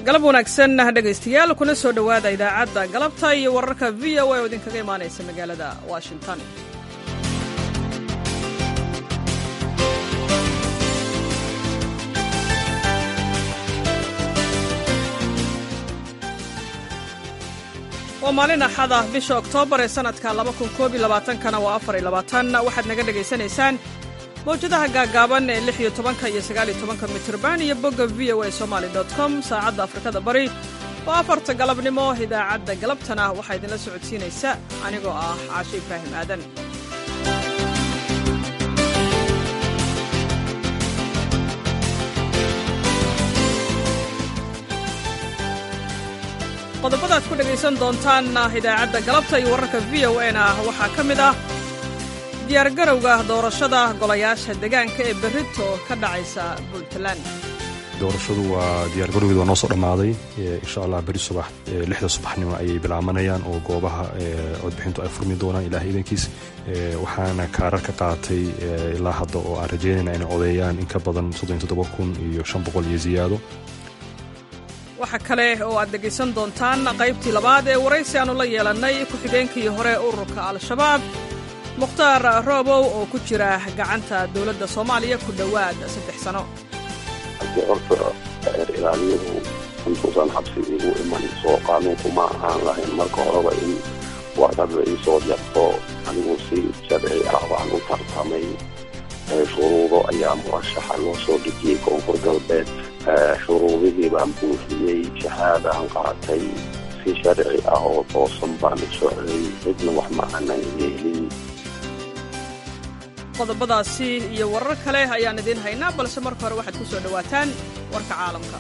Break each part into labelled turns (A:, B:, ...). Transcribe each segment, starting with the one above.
A: galab wanaagsan dhegaystayaal kuna soo dhowaada idaacadda galabta iyo wararka v o a oo idinkaga imaanaysa magaalada washington waa maalin axad ah bisha oktoobar ee sannadka kana waa waxaad naga dhegaysanaysaan mawjadaha gaagaaban ee lix iyo tobanka iyo sagaal iyo tobanka mitirban iyo bogga v o a somaali com saacadda afrikada bari oo afarta galabnimo idaacadda galabtana waxaa idinla socodsiinaysa anigoo ah caashe ibraahim aadan qodobadaad ku dhegaysan doontaan idaacadda galabta iyo wararka v o a na waxaa ka mid ah diyaargarowga doorashada golayaasha degaanka ee berrito ka dhacaysa puntland
B: doorashadu waa diyaargarowgeed waa noo soo dhammaaday insha allah beri subax lixda subaxnimo ayay bilaabanayaan oo goobaha codbixintu ay furmi doonaan ilaah iidankiis waxaana kaarar ka qaatay ilaa hadda oo aan rajaynayna inay codeeyaan in ka badan kun iyo boqol iyo ziyaado
A: waxa kale oo aad dhegaysan doontaan qaybtii labaad ee waraysi aanu la yeelannay ku-xigeenkii hore ururka al-shabaab mukhtaar roobow oo ku jira gacanta dowladda soomaaliya ku dhowaad saddex sano
C: haddii horta reer ilaaliyuhu intuusan xabsi igu iman soo qaanuunku ma ahaan lahayn marka horeba in warqadda ii soo jarto anigu si sharci ah baan u tartamay shuruudo ayaa murashaxa loo soo dejiyey koonfur galbeed shuruudihii baan buuxiyey shahaadaan qaatay si sharci ah oo toosan baan u socday cidna wax ma aanan yeelin
A: qodobadaasi iyo warar kale ayaan idiin haynaa balse marka hore waxaad ku soo dhowaataan warka caalamka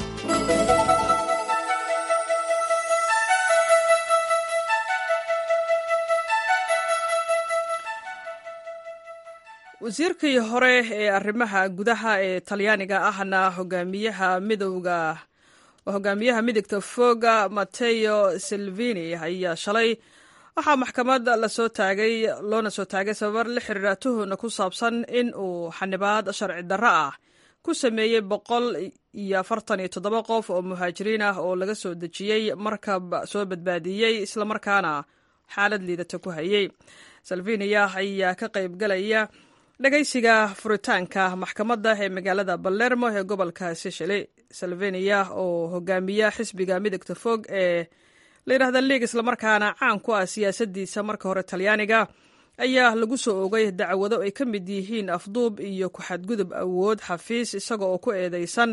A: wasiirkii hore ee arrimaha gudaha ee talyaaniga ahna hogaamiyaha midowga hogaamiyaha midigta foga mateo silvini ayaa shalay waxaa maxkamad lasoo taagay loona soo taagay sababar la xiriira tuhuna ku saabsan in uu xanibaad sharci darro ah ku sameeyey boqol iyo afartan iyo toddoba qof oo muhaajiriin ah oo laga soo dejiyey markab soo badbaadiyey islamarkaana xaalad liidata ku hayey salviniya ayaa ka qaybgalaya dhagaysiga furitaanka maxkamadda ee magaalada balermo ee gobolka sicily salviniya oo hogaamiya xisbiga midigta fog ee layidhahda liig islamarkaana caan ku ah siyaasaddiisa marka hore talyaaniga ayaa lagu soo ogay dacwado ay ka mid yihiin afduub iyo ku-xadgudub awood xafiis isaga oo ku eedeysan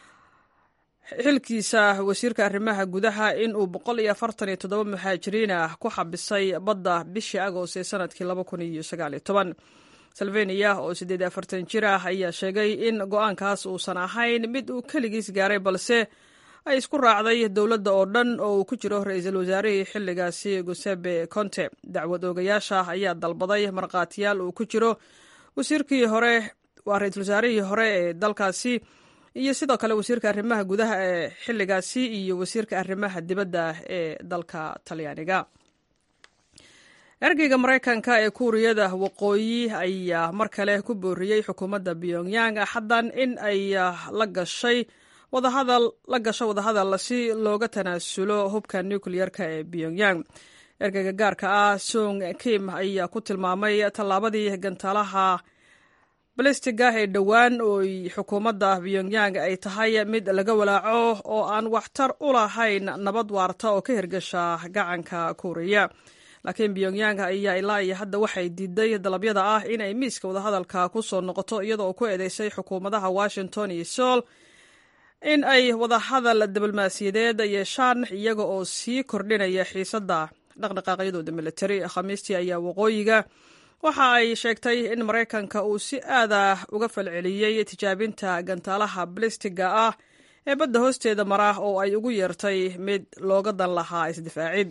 A: xilkiisa wasiirka arrimaha gudaha in uu boqol iyo afartan iyo toddoba muhaajiriin ah ku xabisay badda bishii agost ee sanadkii laba kun iyo sagaal iyo toban salveniya oo siddeed afartan jir ah ayaa sheegay in go-aankaas uusan ahayn mid uu keligiis gaaray balse ay isku raacday dowladda oo dhan oo uu ku jiro ra-iisul wasaarihii xilligaasi gusebe conte dacwad oogayaasha ayaa dalbaday markhaatiyaal uu ku jiro wasiirkii hore waa ra-iisul wasaarihii hore ee dalkaasi iyo sidoo kale wasiirka arrimaha gudaha ee xilligaasi iyo wasiirka arrimaha dibadda ee dalka talyaaniga ergeyga maraykanka ee kuuriyada waqooyi ayaa mar kale ku booriyey xukuumadda pyongyang xaddan in ay la gashay wadahadal la gasho wadahadal si looga tanaasulo hubka nukleyerka ee pyongyang ergeyga gaarka ah song kim ayaa ku tilmaamay tallaabadii gantaalaha balistiga ee dhowaan ooy xukuumadda pyongyang ay tahay mid laga walaaco oo aan waxtar u lahayn nabad waarta oo ka hirgasha gacanka kuuriya laakiin pyongyang ayaa ilaa iyo hadda waxay diiday dalabyada ah inay miiska wadahadalka ku soo noqoto iyada oo ku eedeysay xukuumadaha washington iyo sool in ay wadahadal diblomaasiyadeed yeeshaan iyaga oo sii kordhinaya xiisadda dhaqdhaqaaqyadooda militari khamiistii ayaa waqooyiga waxa ay sheegtay in maraykanka uu si aada uga falceliyey tijaabinta gantaalaha balistiga ah ee badda hoosteeda mara oo ay ugu yeertay mid looga dan lahaa isdifaacid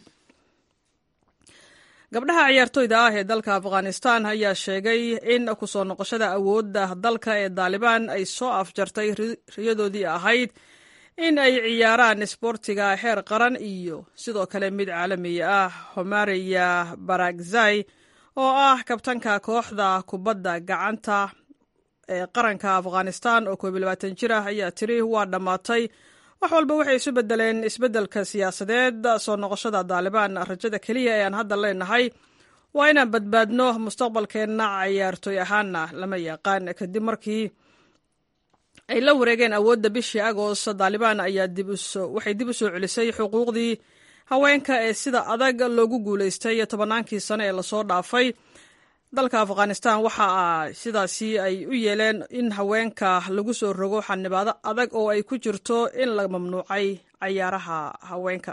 A: gabdhaha ciyaartoyda ah ee dalka afghanistan ayaa sheegay in kusoo noqoshada awoodda dalka ee daalibaan ay soo afjartay riyadoodii ahayd in ay ciyaaraan isboortiga heer qaran iyo sidoo kale mid caalamiya ah homariya baragzai oo ah kabtanka kooxda kubadda gacanta ee qaranka afghanistan oo koob iyo labaatan jir ah ayaa tiri waa dhammaatay wax walba waxay isu bedeleen isbeddelka siyaasadeed soo noqoshada daalibaan rajada keliya ee aan hadda leenahay waa inaan badbaadno mustaqbalkeenna cayaartooy ahaana lama yaqaan kadib markii ay la wareegeen awoodda bishii agost daalibaan ayaa waxay dib u soo celisay xuquuqdii haweenka ee sida adag loogu guulaystay tobannaankii sane ee lasoo dhaafay dalka afghanistan waxa sidaasi ay u yeeleen in haweenka lagu soo rogo xanibaado adag oo ay ku jirto in la mamnuucay cayaaraha haweenka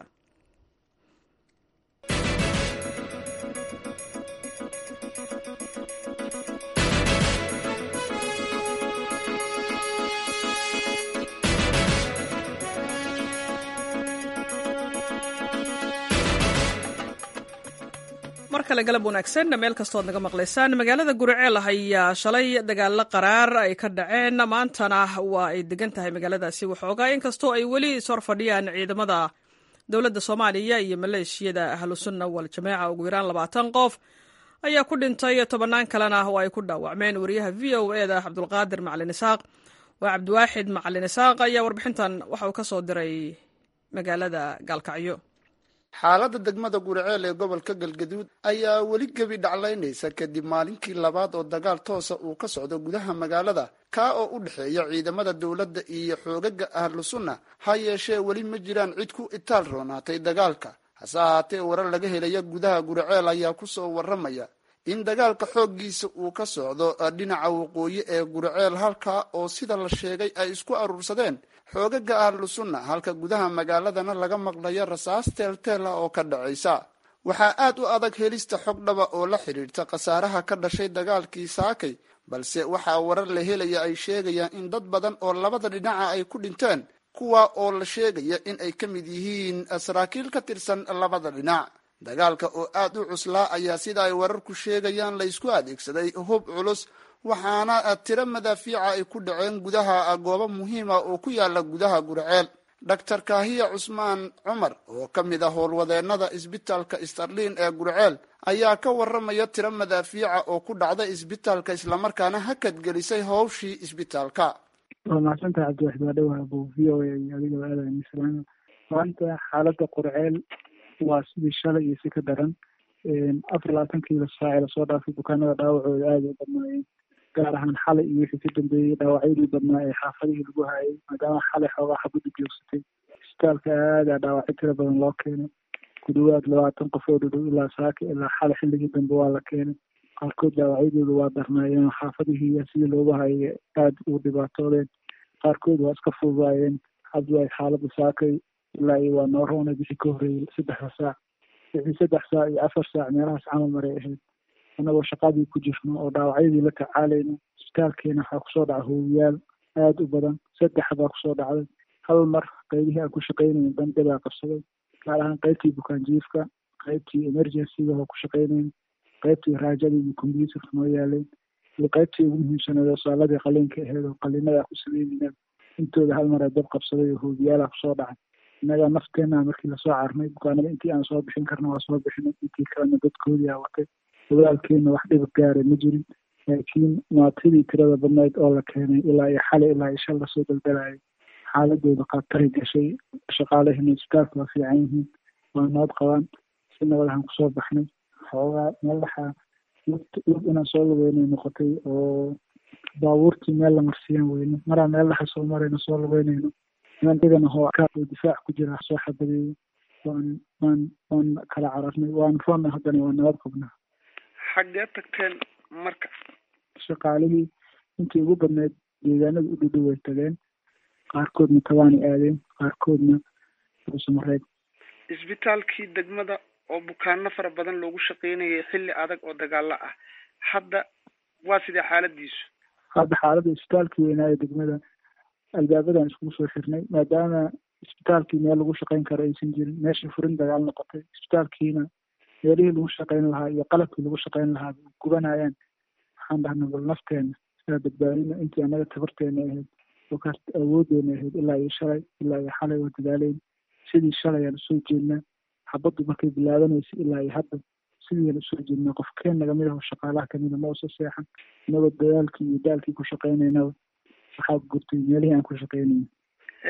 A: mar kale galab wanaagsan meel kastood naga maqlaysaan magaalada guriceel ayaa shalay dagaalo qaraar ay ka dhaceen maantana waa ay degan tahay magaaladaasi waxoogaa inkastoo ay weli ishor fadhiyaan ciidamada dowladda soomaaliya iyo maleeshiyada ahlusunna wal jamaaca ugu yaraan labaatan qof ayaa ku dhintay tobannaan kalena oo ay ku dhaawacmeen wariyaha v o e da cabdulqaadir macalin isaaq waa cabdiwaaxid macalin isaaq ayaa warbixintan waxa uu ka soo diray magaalada gaalkacyo
D: xaaladda degmada guriceel ee gobolka galgaduud ayaa weli gebi dhaclaynaysa kadib maalinkii labaad oo dagaal toosa uu ka socdo gudaha magaalada kaa oo u dhexeeya ciidamada dowladda iyo xoogaga ahlu sunna ha yeeshee weli ma jiraan cid ku itaal roonaatay dagaalka hase ahaatee warar laga helaya gudaha guriceel ayaa kusoo warramaya in dagaalka xooggiisa uu ka socdo dhinaca waqooyi ee guriceel halkaa oo sida la sheegay ay isku aruursadeen xoogaga ahlu sunna halka gudaha magaaladana laga maqlayo rasaas teelteela oo ka dhacaysa waxaa aad u adag helista xog dhaba oo la xidhiirta khasaaraha ka dhashay dagaalkii saakay balse waxaa warar la helaya ay sheegayaan in dad badan oo labada dhinaca ay ku dhinteen kuwa oo la sheegaya in ay ka mid yihiin saraakiil ka tirsan labada dhinac dagaalka oo aad u cuslaa ayaa sida ay wararku sheegayaan laysku adeegsaday hub culus waxaana tiro madaafiica ay ku dhaceen gudaha goobo muhiima oo ku yaala gudaha gurceel doctor kaahiya cusmaan cumar oo ka mid ah howlwadeennada isbitaalka starlin ee gurceel ayaa ka warramaya tiro madaafiica oo ku dhacda isbitaalka islamarkaana hakadgelisay howshii isbitaalka
E: waa mahadsantaha cabdiwaxid waa dhowaa bu v o a iyo adigaba aadayn islaam maanta xaaladda qurceel waa sidii shalay iyo si ka daran afar labaatankiila saaci lasoo dhaafay bukaanada dhaawacooda aada u badnaayeen gaar ahaan xalay iyo wixii ka dambeeyey dhaawacyadii badnaa ee xaafadihii lagu hayay maadaama xalay xoogaa xabaddu joogsatay isbitaalka aadaa dhaawacyo tiro badan loo keenay ku dhawaad labaatan qof oo dhudhow ilaa saaka ilaa xalay xilligii dambe waa la keenay qaarkood dhaawacyadooda waa darnaayeen xaafadihii sidii loogu hayay aada u dhibaatoodeen qaarkood waa iska fududaayeen hadda ay xaaladda saakay ilaa iyo waa noo roonay bixii ka horreeyey saddexda saac wixii saddex saac iyo afar saac meelahaas camal maray ahayd annagoo shaqadii ku jirno oo dhaawacyadii la tacaalayno isbitaalkeena waxaa kusoo dhaca hoowiyaal aada u badan saddex baa kusoo dhacday hal mar qaybihii aan ku shaqaynayn bandhe baa qabsaday gaar ahaan qaybtii bukaanjiifka qaybtii emergencyga oo ku shaqaynayn qaybtii raajadii iyo combyuutarka noo yaaleen iyo qaybtii ugu muhiimsaneed oo saaladii qaliinka aheyd oo qaliinada ku sameynayna intooda hal mar dab qabsaday oo hoobiyaala kusoo dhacay innagaa nafteena markii lasoo carnay bukaanada intii aan soo bixin karna waa soo bixinay intii kalena dadkoodii aa watay dagaalkeena wax dhibad gaara ma jirin laakiin maatidii tirada badnayd oo la keenay ilaa iyo xalay ilaa iyo shal lasoo daldalayay xaaladooda khatari gashay shaqaalahina isbitaalka waa fiican yihiin waa nabad qabaan si nabadahan kusoo baxnay xoogaa meelaha lug inaan soo lugeynay noqotay oo baabuurtii meel la marsiiyaan weyne maraa meel dhaxa soo marayno soo lugeynayno niman dhigana hoo oo difaac ku jira soo xabadeeyey waan waan waan kala cararnay waan roonna haddana waa nabad qabnaa
D: xaggee tagteen marka
E: shaqaalihii intii ugu badneyd deegaanada u dhudhow way tageen qaarkoodna tabaanay aadeen qaarkoodna ruusamareed
D: isbitaalkii degmada oo bukaano fara badan loogu shaqeynayay xilli adag oo dagaalo ah hadda waa sidee xaaladiisu
E: hadda xaaladda isbitaalkii weynaa ee degmada albaabadan iskugu soo xirnay maadaama isbitaalkii meel lagu shaqeyn karo aysan jirin meeshii furin dagaal noqotay isbitaalkiina meelihii lagu shaqeyn lahaa iyo qalabkii lagu shaqeyn lahaa gubanayaan waxaan dhahnay bal nafteena sidaa badbaadina intii annaga tabarteena ahayd oo kaas awoodeena ahayd ilaa iyo shalay ilaa iyo xalay waa dadaaleyn sidii shalay aan usoo jeednaa xabaddu markay bilaabanaysa ilaa iyo hadda sidiian usoo jeednaa qof keen nagamid aho shaqaalaha kamida ma usa seexan inagoo dadaalkii iyo daalkii ku shaqeynaynaba waxaa gurtay meelihii aan ku shaqeynayna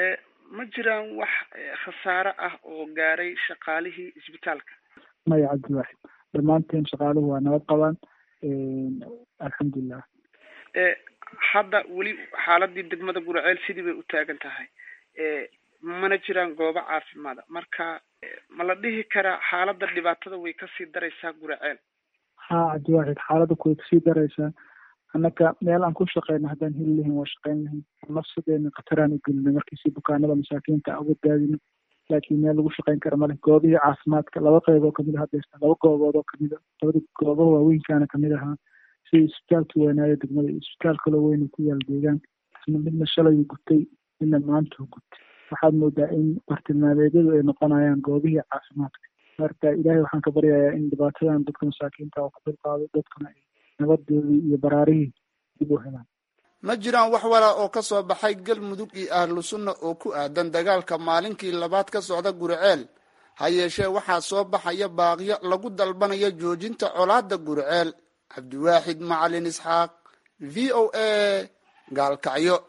F: ma jiraan wax khasaare ah oo gaaray shaqaalihii isbitaalka
E: maya cabdiwaaxid dhammaanteen shaqaaluhu waa nabad qabaan alxamdulilah
F: hadda weli xaaladii degmada guraceel sidii bay u taagan tahay mana jiraan goobo caafimaada marka ma la dhihi karaa xaaladda dhibaatada way kasii daraysaa guraceel
E: ha cabdiwaaxid xaaladda kuway kasii daraysaa annaka meel aan ku shaqeyno haddaan heli lahayn waa shaqeyn lahayn nafsadeena khataraan u gelina markiisi bukaanada masaakiinta uga daadino laakiin meel lagu shaqeyn kara male goobihii caafimaadka laba qeyb oo kamid a hadeesta laba goobood oo kamid a labada goobaha waaweynkaana kamid ahaa sida isbitaalka weynaayo degmada iyo isbitaal kaloo weyna ku yaal deegaan isna midna shalay gutay midna maanta gutay waxaad moodaa in bartilmaameedyadu ay noqonayaan goobihii caafimaadka marka ilaahay waxaan ka baryayaa in dhibaatadan dadka masaakiinta oo ka dulqaado dadkana ay nabadoodii iyo baraarihii dib u helaan
D: ma jiraan wax wala oo ka soo baxay galmudug iyo ahlu sunna oo ku aadan dagaalka maalinkii labaad ka socda guriceel ha yeeshee waxaa soo baxaya baaqyo lagu dalbanayo joojinta colaadda guriceel cabdiwaaxid macalin isxaaq v o a gaalkacyo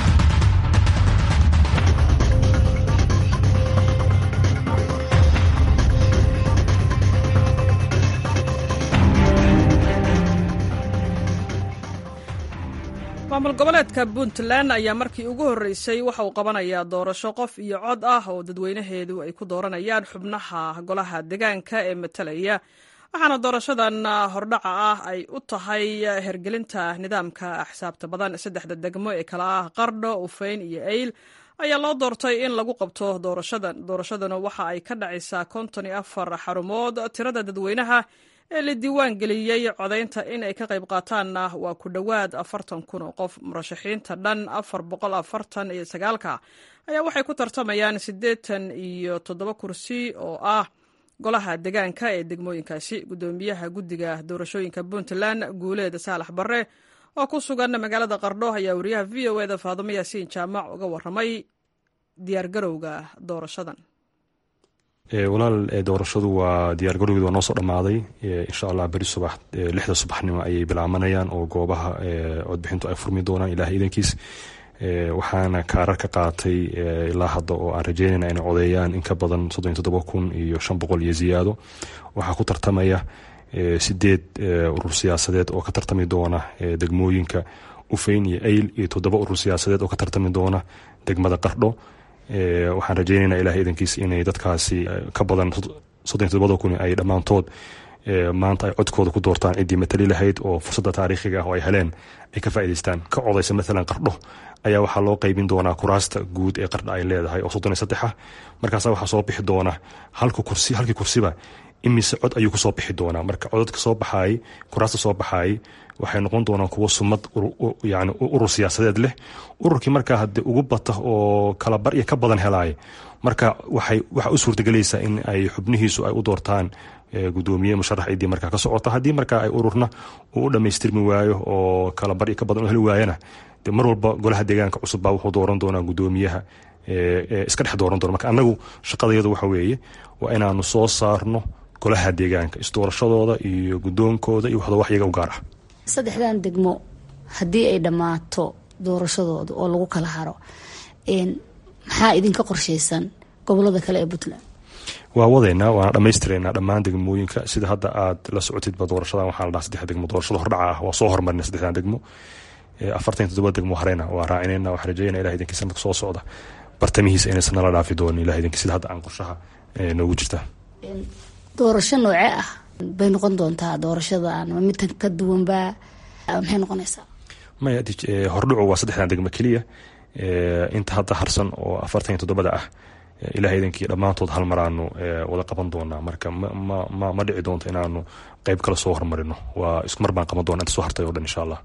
A: maamul goboleedka puntland ayaa markii ugu horreysay waxa uu qabanayaa doorasho qof iyo cod ah oo dadweynaheedu ay ku dooranayaan xubnaha golaha deegaanka ee matalaya waxaana doorashadan hordhaca ah ay u tahay hergelinta nidaamka axsaabta badan saddexda degmo ee kala ah qardho ufeyn iyo eyl ayaa loo doortay in lagu qabto doorashadan doorashaduna waxa ay ka dhacaysaa konton iyo afar xarumood tirada dadweynaha ee la diiwaan geliyey codaynta in ay ka qayb qaataanna waa ku dhowaad afartan kun oo qof murashaxiinta dhan afar boqol afartan iyo sagaalka ayaa waxay ku tartamayaan siddeetan iyo toddoba kursi oo ah golaha deegaanka ee degmooyinkaasi guddoomiyaha guddiga doorashooyinka puntland guuleeda saalax barre oo ku sugan magaalada qardho ayaa wariyaha v o eda faadimo yaasiin jaamac uga waramay diyaargarowga doorashadan
B: walaal doorashadu waa diyaargarowgeed waa noo soo dhammaaday insha allah beri subax lixda subaxnimo ayay bilaabanayaan oo goobaha codbixintu ay furmi doonaan ilaah iidankiis waxaana kaarar ka qaatay ilaa hadda oo aan rajeynayna inay codeeyaan in ka badan soddon iyo toddoba kun iyo shan boqol iyo ziyaado waxaa ku tartamaya sideed urur siyaasadeed oo ka tartami doona degmooyinka ufeyn iyo eyl iyo toddoba urur siyaasadeed oo ka tartami doona degmada qardho waxaan rajeynaynaa ilaah iidankiis inay dadkaasi ka badan soddon iyo todobada kun ay dhammaantood maanta ay codkooda ku doortaan ciddii matali lahayd oo fursadda taariikhiga ah oo ay heleen ay ka faa'idaystaan ka codaysa maalan qardho ayaa waxaa loo qaybin doonaa kuraasta guud ee qardha ay leedahay oo soddon iyo saddex ah markaasa waxaa soo bixi doona halka kursi halkii kursiba imise cod ayuu kusoo bixi doonaa marka codadka soo baxaayay kuraasta soo baxaayay waxay noqon doonaan kuwo sumad yani urur siyaasadeed leh ururkii markaa haddii ugu bata oo kala bar iyo ka badan helaaya marka waxay waxaa u suurtagelaysaa in ay xubnihiisu ay u doortaan gudoomiye musharax ciddii markaa ka socota haddii markaa ay ururna uu u dhammaystirmi waayo oo kala bar iyo ka badan u heli waayana de mar walba golaha deegaanka cusub baa wuxuu dooran doonaa gudoomiyaha iska dhex dooran doona marka annagu shaqadayadu waxa weeye waa inaanu soo saarno golaha deegaanka isdoorashadooda iyo guddoonkooda iyo waxda wax iyaga u gaar ah
G: saddexdan degmo haddii ay dhammaato doorashadooda oo lagu kala haro maxaa idinka qorshaysan gobolada kale ee puntland
B: waa wadaynaa waana dhammaystireynaa dhammaan degmooyinka sida hadda aad la socotidba doorashadan waxaa la dhaha saddex degmo doorashada hordhaca ah waa soo hormarina saddexdan degmo afartan iyo toddoba degmo hareyna waa raacinayna waxaan rajeynaa ilah idinkii sanadka soo socda bartamihiisa inaysan nala dhaafi doonin ilah idinkii sida hadda aan qorshaha noogu jirta
G: doorasho noocee ah bay noqon doontaa doorashadan ma midtan ka duwanba maxay noqonaysaa
B: maya hordhacu waa saddexdan degmo keliya inta hadda harsan oo afartan iyo toddobada ah ilaah idankii dhammaantood hal mar aanu wada qaban doonaa marka ma ma dhici doonto inaanu qeyb kale soo hormarino waa isku mar baan qaban doona inta soo hartay o dhan insha allah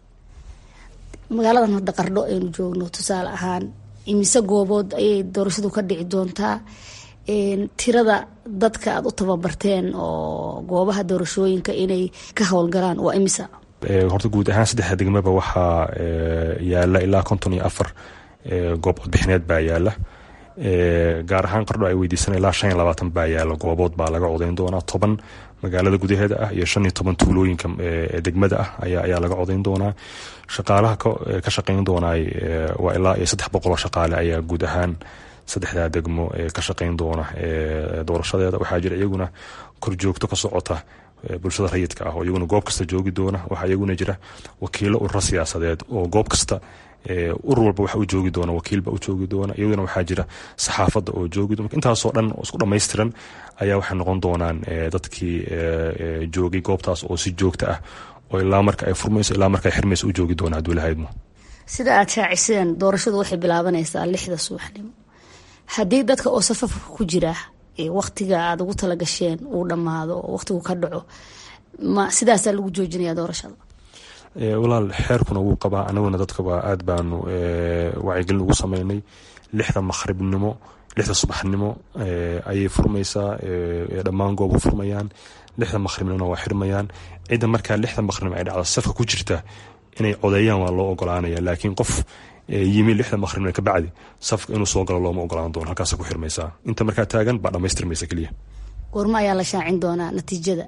G: magaaladan hadda qardho aynu joogno tusaale ahaan imise goobood ayay doorashadu ka dhici doontaa tirada dadka aada u tababarteen oo goobaha doorashooyinka inay ka howlgalaan waa imisa
B: horta guud ahaan saddexda degmaba waxaa yaala ilaa konton iyo afar goob codbixineed baa yaala gaar ahaan qardho ay weydiisan ilaa shan iyo labaatan baa yaala goobood baa laga codayn doonaa toban magaalada gudaheeda ah iyo shan iyo toban tuulooyinka degmada ah ayaa laga codayn doonaa shaqaalaha ka shaqayn doonaay waa ilaa iyo saddex boqol oo shaqaale ayaa guud ahaan saddexdaa degmo ka shaqayn doona doorashadeeda waxaa jira iyaguna korjoogto ka socota bulshada rayidka ah oo iyaguna goob kasta joogi doona waxaa iyaguna jira wakiilo ururo siyaasadeed oo goob kasta urur walba waxa u joogi doona wakiilba u joogi doona iyaduna waxaa jira saxaafadda oo joogi doona intaasoo dhan oo isku dhammaystiran ayaa waxay noqon doonaan dadkii joogay goobtaas oo si joogta ah oo ilaa marka ay furmayso ilaa marka ay xirmayso u joogi doona hadduu lahaydmo
G: sida aad shaaciseen doorashadu waxay bilaabanaysaa lixda subaxnimo haddii dadka oo safafka ku jira waktiga aada ugu talagasheen uu dhammaado oo waktigu ka dhaco ma sidaasaa lagu joojinaya doorashada
B: walaal xeerkuna wuu qabaa anaguna dadkaba aad baanu wacyigelin ugu sameynay lixda maqhribnimo lixda subaxnimo ayay furmaysaa dhammaan goobu furmayaan lixda maqhribnimona waa xirmayaan cidda markaa lixda maqhribnimo ay dhacda safka ku jirta inay codeeyaan waa loo ogolaanaya laakiin qof yimi lixda maqhribnimo kabacdi safka inuu soo galo looma ogolaan doono halkaasa ku xirmaysaa inta markaa taagan baa dhamaystirmaysa keliya
G: goorma ayaa la shaacin doonaa natiijada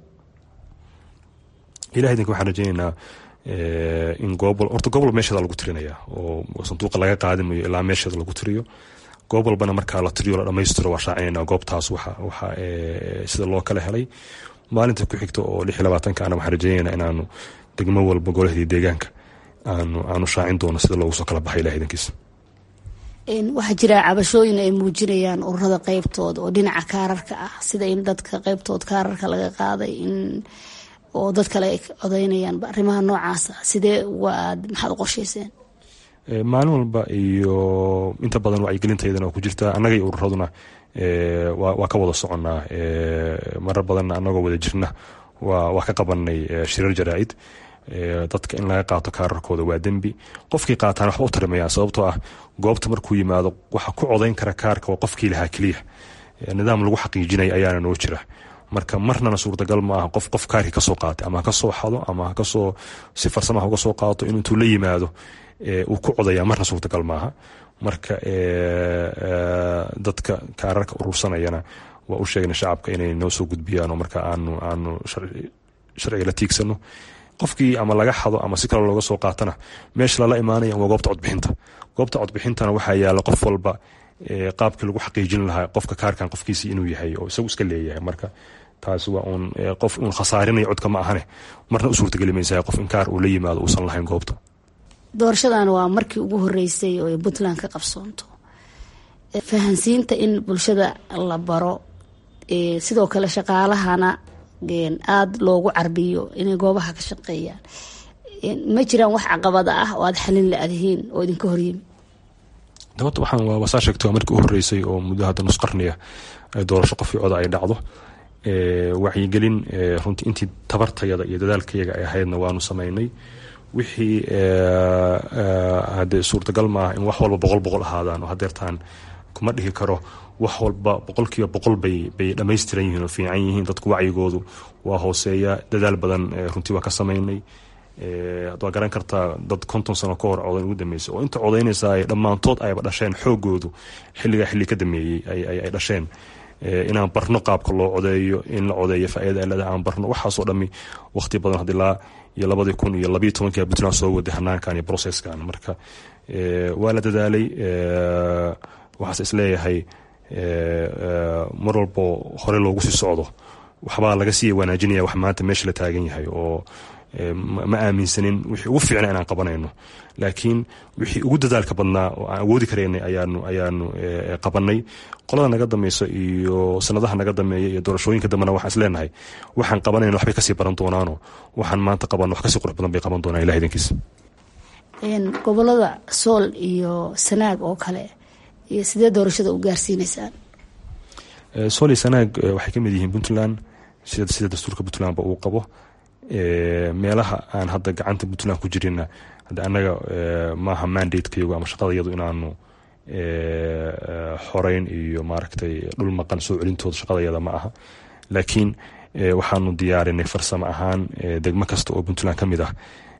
B: ilaha idinka waxaan rajeyneynaa in goob horta goob walba meesheeda lagu tirinaya oo sanduuqa laga qaadimayo ilaa meesheeda lagu tiriyo goob walbana markaa la tiriyo la dhamaystiro waa shaacinayna goobtaas waxa waxa sida loo kala helay maalinta ku xigta oo lix iyo labaatanka ana waxaan rajeyneynaa inaanu degmo walba golahadii deegaanka aanu aanu shaacin doono sida loogu soo kala baxay ilaha idankiisa
G: waxaa jira cabashooyin ay muujinayaan ururada qeybtooda oo dhinaca kaararka ah sida in dadka qeybtood kaararka laga qaaday in oo dad kale ay codeynayaan arrimaha noocaasa sidee waad maxaad u qorsheyseen
B: maalin walba iyo inta badan wacyigelintayadana waa ku jirtaa annaga iyo ururaduna waa ka wada soconnaa marar badanna annagoo wada jirna waa ka qabanay shirar jaraa-id dadka in laga qaato kaararkooda waa dembi qofkii qaataan waxba u tarimayaan sababtoo ah goobta markuu yimaado waxa ku codayn kara kaarka waa qofkii lahaa keliya nidaam lagu xaqiijinaya ayaana noo jira marka marnana suurtagal ma aha qof qof kaarkii kasoo qaatay ama hakasoo xado ama hakasoo si farsamaha uga soo qaato in intuu la yimaado uu ku codaya marna suurtagal maaha marka dadka kaararka urursanayana waa u sheegna shacabka inay noo soo gudbiyaan oo marka aanu aanu sharciga la tiigsano qofkii ama laga xado ama si kale looga soo qaatana meesha lala imaanaya waa goobta codbixinta goobta codbixintana waxaa yaala qof walba qaabkii lagu xaqiijin lahaa qofka kaarkan qofkiisi inuu yahay oo isagu iska leeyahay marka taasi waa uun qof uun khasaarinaya codka ma ahane marna u suurtageli maysaa qof in kaar uu la yimaado uusan lahayn goobta
G: doorashadan waa markii ugu horeysay oo puntland ka qabsoonto fahansiinta in bulshada la baro sidoo kale shaqaalahana aada loogu carbiyo inay goobaha ka shaqeeyaan ma jiraan wax caqabada ah oo aada xalin la-adihiin oo idinka horyimi
B: dabadda waxaan waa wasaa sheegtay waa markii u horeysay oo muddo hadda nus qarniya doorasho qofkii coda ay dhacdo wacyigelin runtii intii tabartayada iyo dadaalkayaga ay ahaydna waanu sameynay wixii hadee suurtagal maaha in wax walba boqol boqol ahaadaan oo hadeertaan kuma dhihi karo wax walba boqolkiiba boqol bay bay dhammaystiran yihiin oo fiican yihiin dadku wacyigoodu waa hooseeya dadaal badan runtii waa ka sameynay waa garan kartaa dad konton sano ka hor codayn ugu dambeysay oo inta codaynaysa ay dhammaantood ayba dhasheen xoogoodu xilligaa xilli ka dameeyey ay dhasheen inaan barno qaabka loo codeeyo in la codeeyo faaida leeda aan barno waxaasoo dhami waqti badan had ilaa iyo labadii kun iyo labayo tobankii puntland soo waday hanaankan iyo processkan marka waa la dadaalay waxaase isleeyahay mar walbo hore loogu sii socdo waxbaa laga sii wanaajinaya wax maanta meesha la taagan yahay oo ma aaminsanin wixii ugu fiicna inaan qabanayno laakiin wixii ugu dadaalka badnaa oo aan awoodi karaynay ayaanu ayaanu qabanay qolada naga dambeysa iyo sanadaha naga dambeeya iyo doorashooyinka dambena waxaan isleenahay waxaan qabanayno waxbay kasii baran doonaano waxaan maanta qabanno wax kasii qurux badan bay qaban doonaan ilah idankiisa
G: gobolada sool iyo sanaag oo kale iyo sidee doorashada u gaarsiineysaan
B: sool iyo sanaag waxay ka mid yihiin puntland sida sida dastuurka puntlandba uu qabo meelaha aan hadda gacanta puntland ku jirina hadda annaga maaha mandatekeyagu ama shaqadayadu inaanu xoreyn iyo maaragtay dhul maqan soo celintooda shaqadayada ma aha laakiin waxaanu diyaarinay farsamo ahaan degmo kasta oo puntland ka mid ah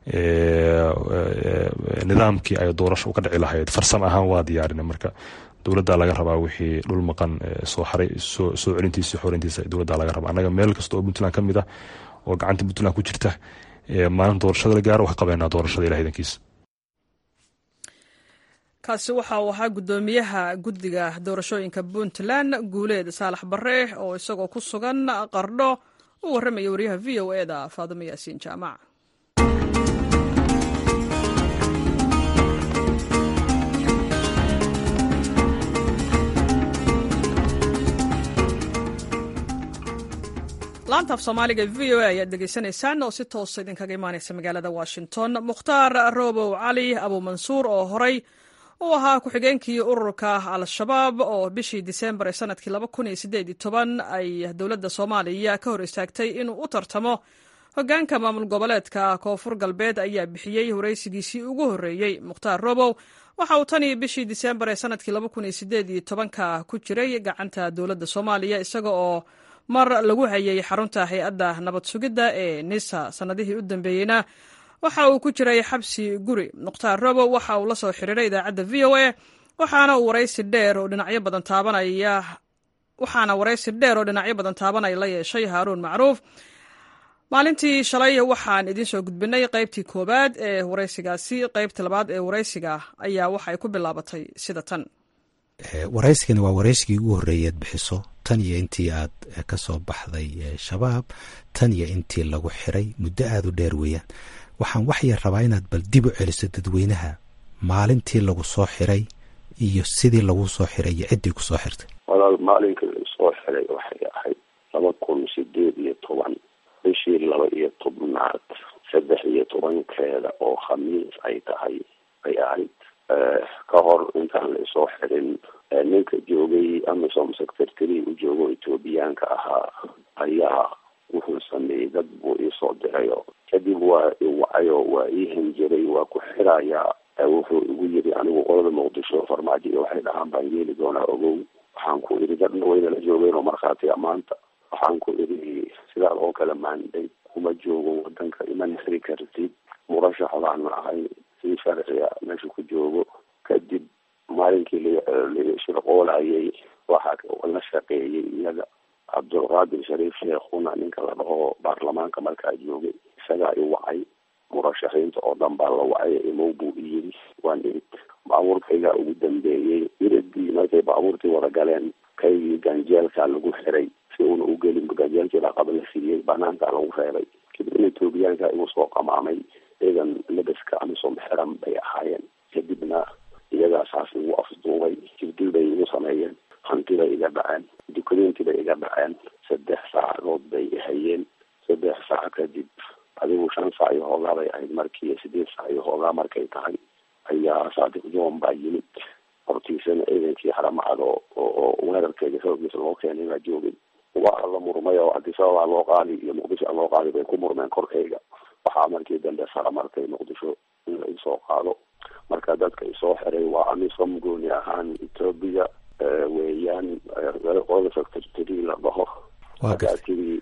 B: nidaamkii ay doorasho uga dhici lahayd farsamo ahaan waa diyaarinay marka dowladda laga rabaa wixii dhul maqan soo xaray soo celintiisa xoreyntiisa dowladda laga rabaa annaga meel kasta oo puntland ka mid ah oo gacanta puntland ku jirta maalin doorashada la gaaro wax qabeynaa doorashada ilah idankiisa
A: kaasi waxa uu ahaa guddoomiyaha guddiga doorashooyinka puntland guuleed saalax bare oo isagoo ku sugan qardho u warramaya wariyaha v o e da faadimo yaasiin jaamac laanta af soomaaliga v o a ayaad degeysanaysaan oo si toosa idinkaga imaanaysa magaalada washington mukhtaar roobow cali abuumansuur oo horay uu ahaa ku-xigeenkii ururka al-shabaab oo bishii disembar ee sanadkii ay dowladda soomaaliya ka hor istaagtay inuu u tartamo hogaanka maamul goboleedka koonfur galbeed ayaa bixiyey waraysigiisii ugu horreeyey mukhtaar roobow waxa uu tanii bishii disembar ee sanadkii ka ku jiray gacanta dowladda soomaaliya isaga oo mar lagu hayay xarunta hay-adda nabad sugidda ee nisa sannadihii u dambeeyeyna waxa uu ku jiray xabsi guri mukhtaar robow waxa uu la soo xiriiray idaacadda v o a waxaana uu waraysi dheer oo dhinacyo badan taabanaya waxaana waraysi dheer oo dhinacyo badan taabanaya la yeeshay haaruun macruuf maalintii shalay waxaan idiin soo gudbinay qaybtii koowaad ee waraysigaasi qaybta labaad ee waraysiga ayaa waxay ku bilaabatay sida tan
H: waraysigani waa waraysigii ugu horreeyay aad bixiso tan iyo intii aad ka soo baxday shabaab tan iyo intii lagu xiray muddo aada u dheer weeyaan waxaan waxyar rabaa inaad bal dib u celiso dadweynaha maalintii lagu soo xiray iyo sidii lagu soo xiray iyo ciddii ku soo xirtay
C: walaal maalinkii lagu soo xiray waxay ahayd laba kun sideed iyo toban bishii laba iyo tobnaad saddex iyo tobankeeda oo khamiis ay tahay ay ahayd ka hor intaan la isoo xirin ninka joogay amisom secretary u joogo ethoobiyaanka ahaa ayaa wuxuu sameeyey dad buu iisoo dirayo kadib waa iwacayo waa ii hanjiray waa ku xirayaa wuxuu igu yiri anigu qolada muqdisho farmaajo iyo waxay dhahaan baan yeeli doonaa ogow waxaan ku idhi dadna waynala joogeen oo markhaati amaanta waxaan ku idhi sidaad oo kale maanday kuma joogo wadanka iman xiri kartid murashax baan ahay si sharciga meesha ku joogo kadib maalinkii lashirqoolayay waxaa la shaqeeyey iyaga cabdulqaadir shariif sheekhuna ninka la dhaho baarlamaanka markaa joogay isagaa i wacay murashaxiinta oo dhan baa la wacay imow buu iyiri waan irid baabuurkaygaa ugu dambeeyey iridii markay baabuurtii wada galeen kaygii ganjeelkaa lagu xiray si uuna u gelin ganjeelkii dhaqaba la siiyey banaankaa lagu reebay kadibna etoobiyaanka igu soo qamaamay ciidan labaska amisom xiran bay ahaayeen kadibna iyagaa saas igu afduubay jibdil bay igu sameeyeen hanti bay iga dhaceen dukumeenti bay iga dhaceen saddex saacadood bay hayeen saddex saac kadib adigu shan saac iyo hoogaa bay ahayd markii sideed saac iyo hoogaa markay tahay ayaa saadiq john baa yimid hortiisana ciidankii haramacad oo oo weerarkeeda xoogiisa loo keenay baa joogay waa la murmay oo adisababaa loo qaadi iyo muqdisho loo qaadi bay ku murmeen korkayga waxaa markii dambe sara martay muqdisho in la isoo qaado marka dadka isoo xiray waa amisom gooni ahaan etoobiya weeyaan qolada secretary la dhaho markaatiri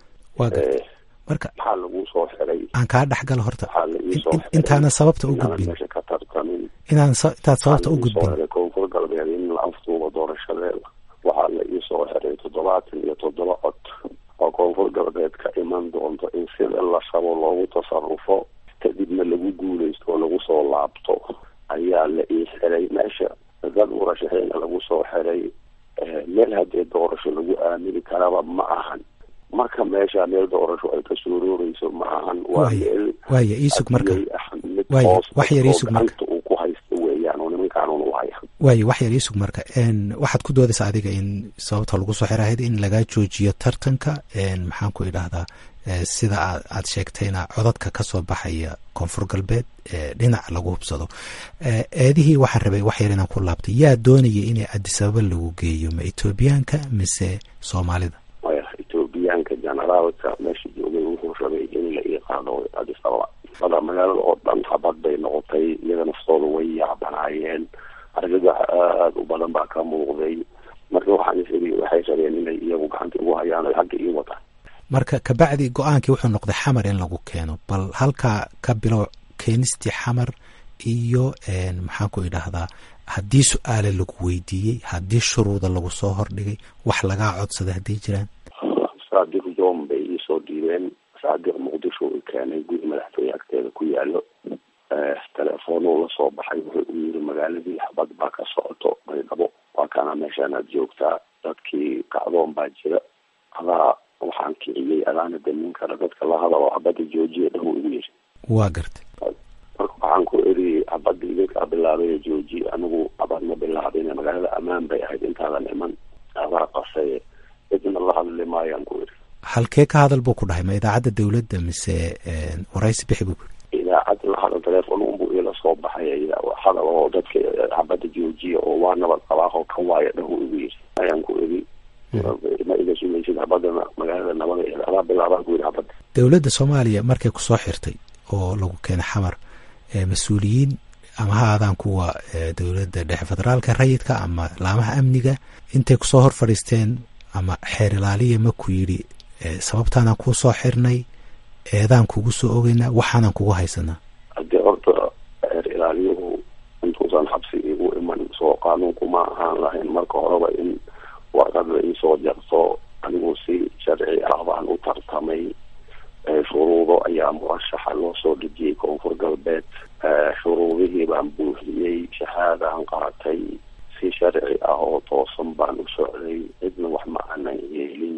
H: marka
C: maxaa lagu soo xiray
H: aan kaa dhexgalo horta
C: waxaa la iisoo xiray
H: intaana sababta u
C: inaan
H: gudbin
C: meesha ka tartamin
H: inaan sa- intaad sababta u gudbin
C: xiray koonfur galbeed in la afduubo doorashadeeda waxaa la iisoo xiray toddobaatan iyo toddoba cod oo koonfur galbeed ka iman doonto in sida la rabo loogu tasarufo kadibna lagu guuleysto oo lagu soo laabto ayaa la ii xiray meesha dad murashaxiina lagu soo xiray meel haddee doorasho lagu aamini karaba ma ahan marka meesha meel doorasho ay ka suurooreyso ma ahan waa
H: Waaya-
C: meel
H: waaya iisug marka
C: hadiyey ah mid
H: Waaya,
C: hoos
H: wax yar
C: oo
H: iisug marka.
C: gacanta uu ku haysto weeyaan oo nimankaan un u haya
H: waayo wax yar iisug marka n waxaad ku doodaysaa adiga in sababta lagu soo xirahayd in lagaa joojiyo tartanka n maxaan ku idhaahdaa eh, sida aad aad sheegtayna codadka ka soo baxaya koonfur galbeed ee dhinac lagu hubsado Eh, eedihii waxaan rabay wax yar inaan ku laabtay yaa doonaya inay adisababa lagu geeyo ma etoobiyaanka mise soomaalida
C: maya etoobiyaanka generaalka meesha joogay wuxuu rabay in la ii qaado adis ababa bada magaalada oo dhan habad bay noqotay iyaga naftooda way yaabanaayeen argagax aada u badan baa ka muuqday marka waxaan is iri waxay rabeen inay iyagu gacanta igu hayaan oy xagga ii wataan
H: marka kabacdi go-aankii wuxuu noqday xamar in lagu keeno bal halkaa ka bilow keenistii xamar iyo n maxaan ku idhaahdaa haddii su-aale lagu weydiiyey haddii shuruuda lagu soo hordhigay wax lagaa codsaday hadday jiraan
C: saadiq john bay iisoo dhiibeen saadiq muqdisho i keenay guri madaxtooye agteeda ku yaalo telefoonuu lasoo baxay wuxuu u yiri magaaladii xabad baa ka socoto baydhabo waa kana meeshaan aad joogtaa dadkii kacdoon baa jira adaa waxaan kiciyey adaana damin kara dadka la hadalo xabadda joojiya dhahu igu yiri
H: waa gartay
C: marka waxaan ku eri xabadda idinkaa bilaabay jooji anigu xabad ma bilaabin magaalada ammaan bay ahayd intaadan iman adaa qasay cidna la hadli maayaan ku eri
H: halkee ka hadal buu ku dhahay ma idaacadda dawladda mise waraysi bixi buu ku yiri
C: idaacad la hadal telefoon unbu ila soo baxay hadal oo dadka xabadda joojiya oo waa nabad qabaaho ka waaya dhahu igu yiri ayaan ku eri ma iga sumaysid xabadana magaalada nabada adaa bilaabaan ku yiri xabadda
H: dowladda soomaaliya markay kusoo xirtay oo lagu keenay xamar mas-uuliyiin ama ha aadaan kuwa dowladda dhexe federaalka rayidka ama laamaha amniga intay kusoo hor fadhiisteen ama xeer ilaaliya ma ku yidhi sababtaanaan kuu soo xirnay eedaan kugu soo ogeynaa waxaanan kugu haysanaa
C: haddii horta xeer ilaaliyuhu intuusan xabsi igu iman soo qaanuunku ma ahaan lahayn marka horeba in warqad la iisoo jarto anigu si sharci ah baan u tartamay shuruudo ayaa murashaxa loo soo dhejiyey koonfur galbeed shuruudihii baan buuxiyey shahaadaan qaatay si sharci ah oo toosan baan u socday cidna wax ma aanan yeelin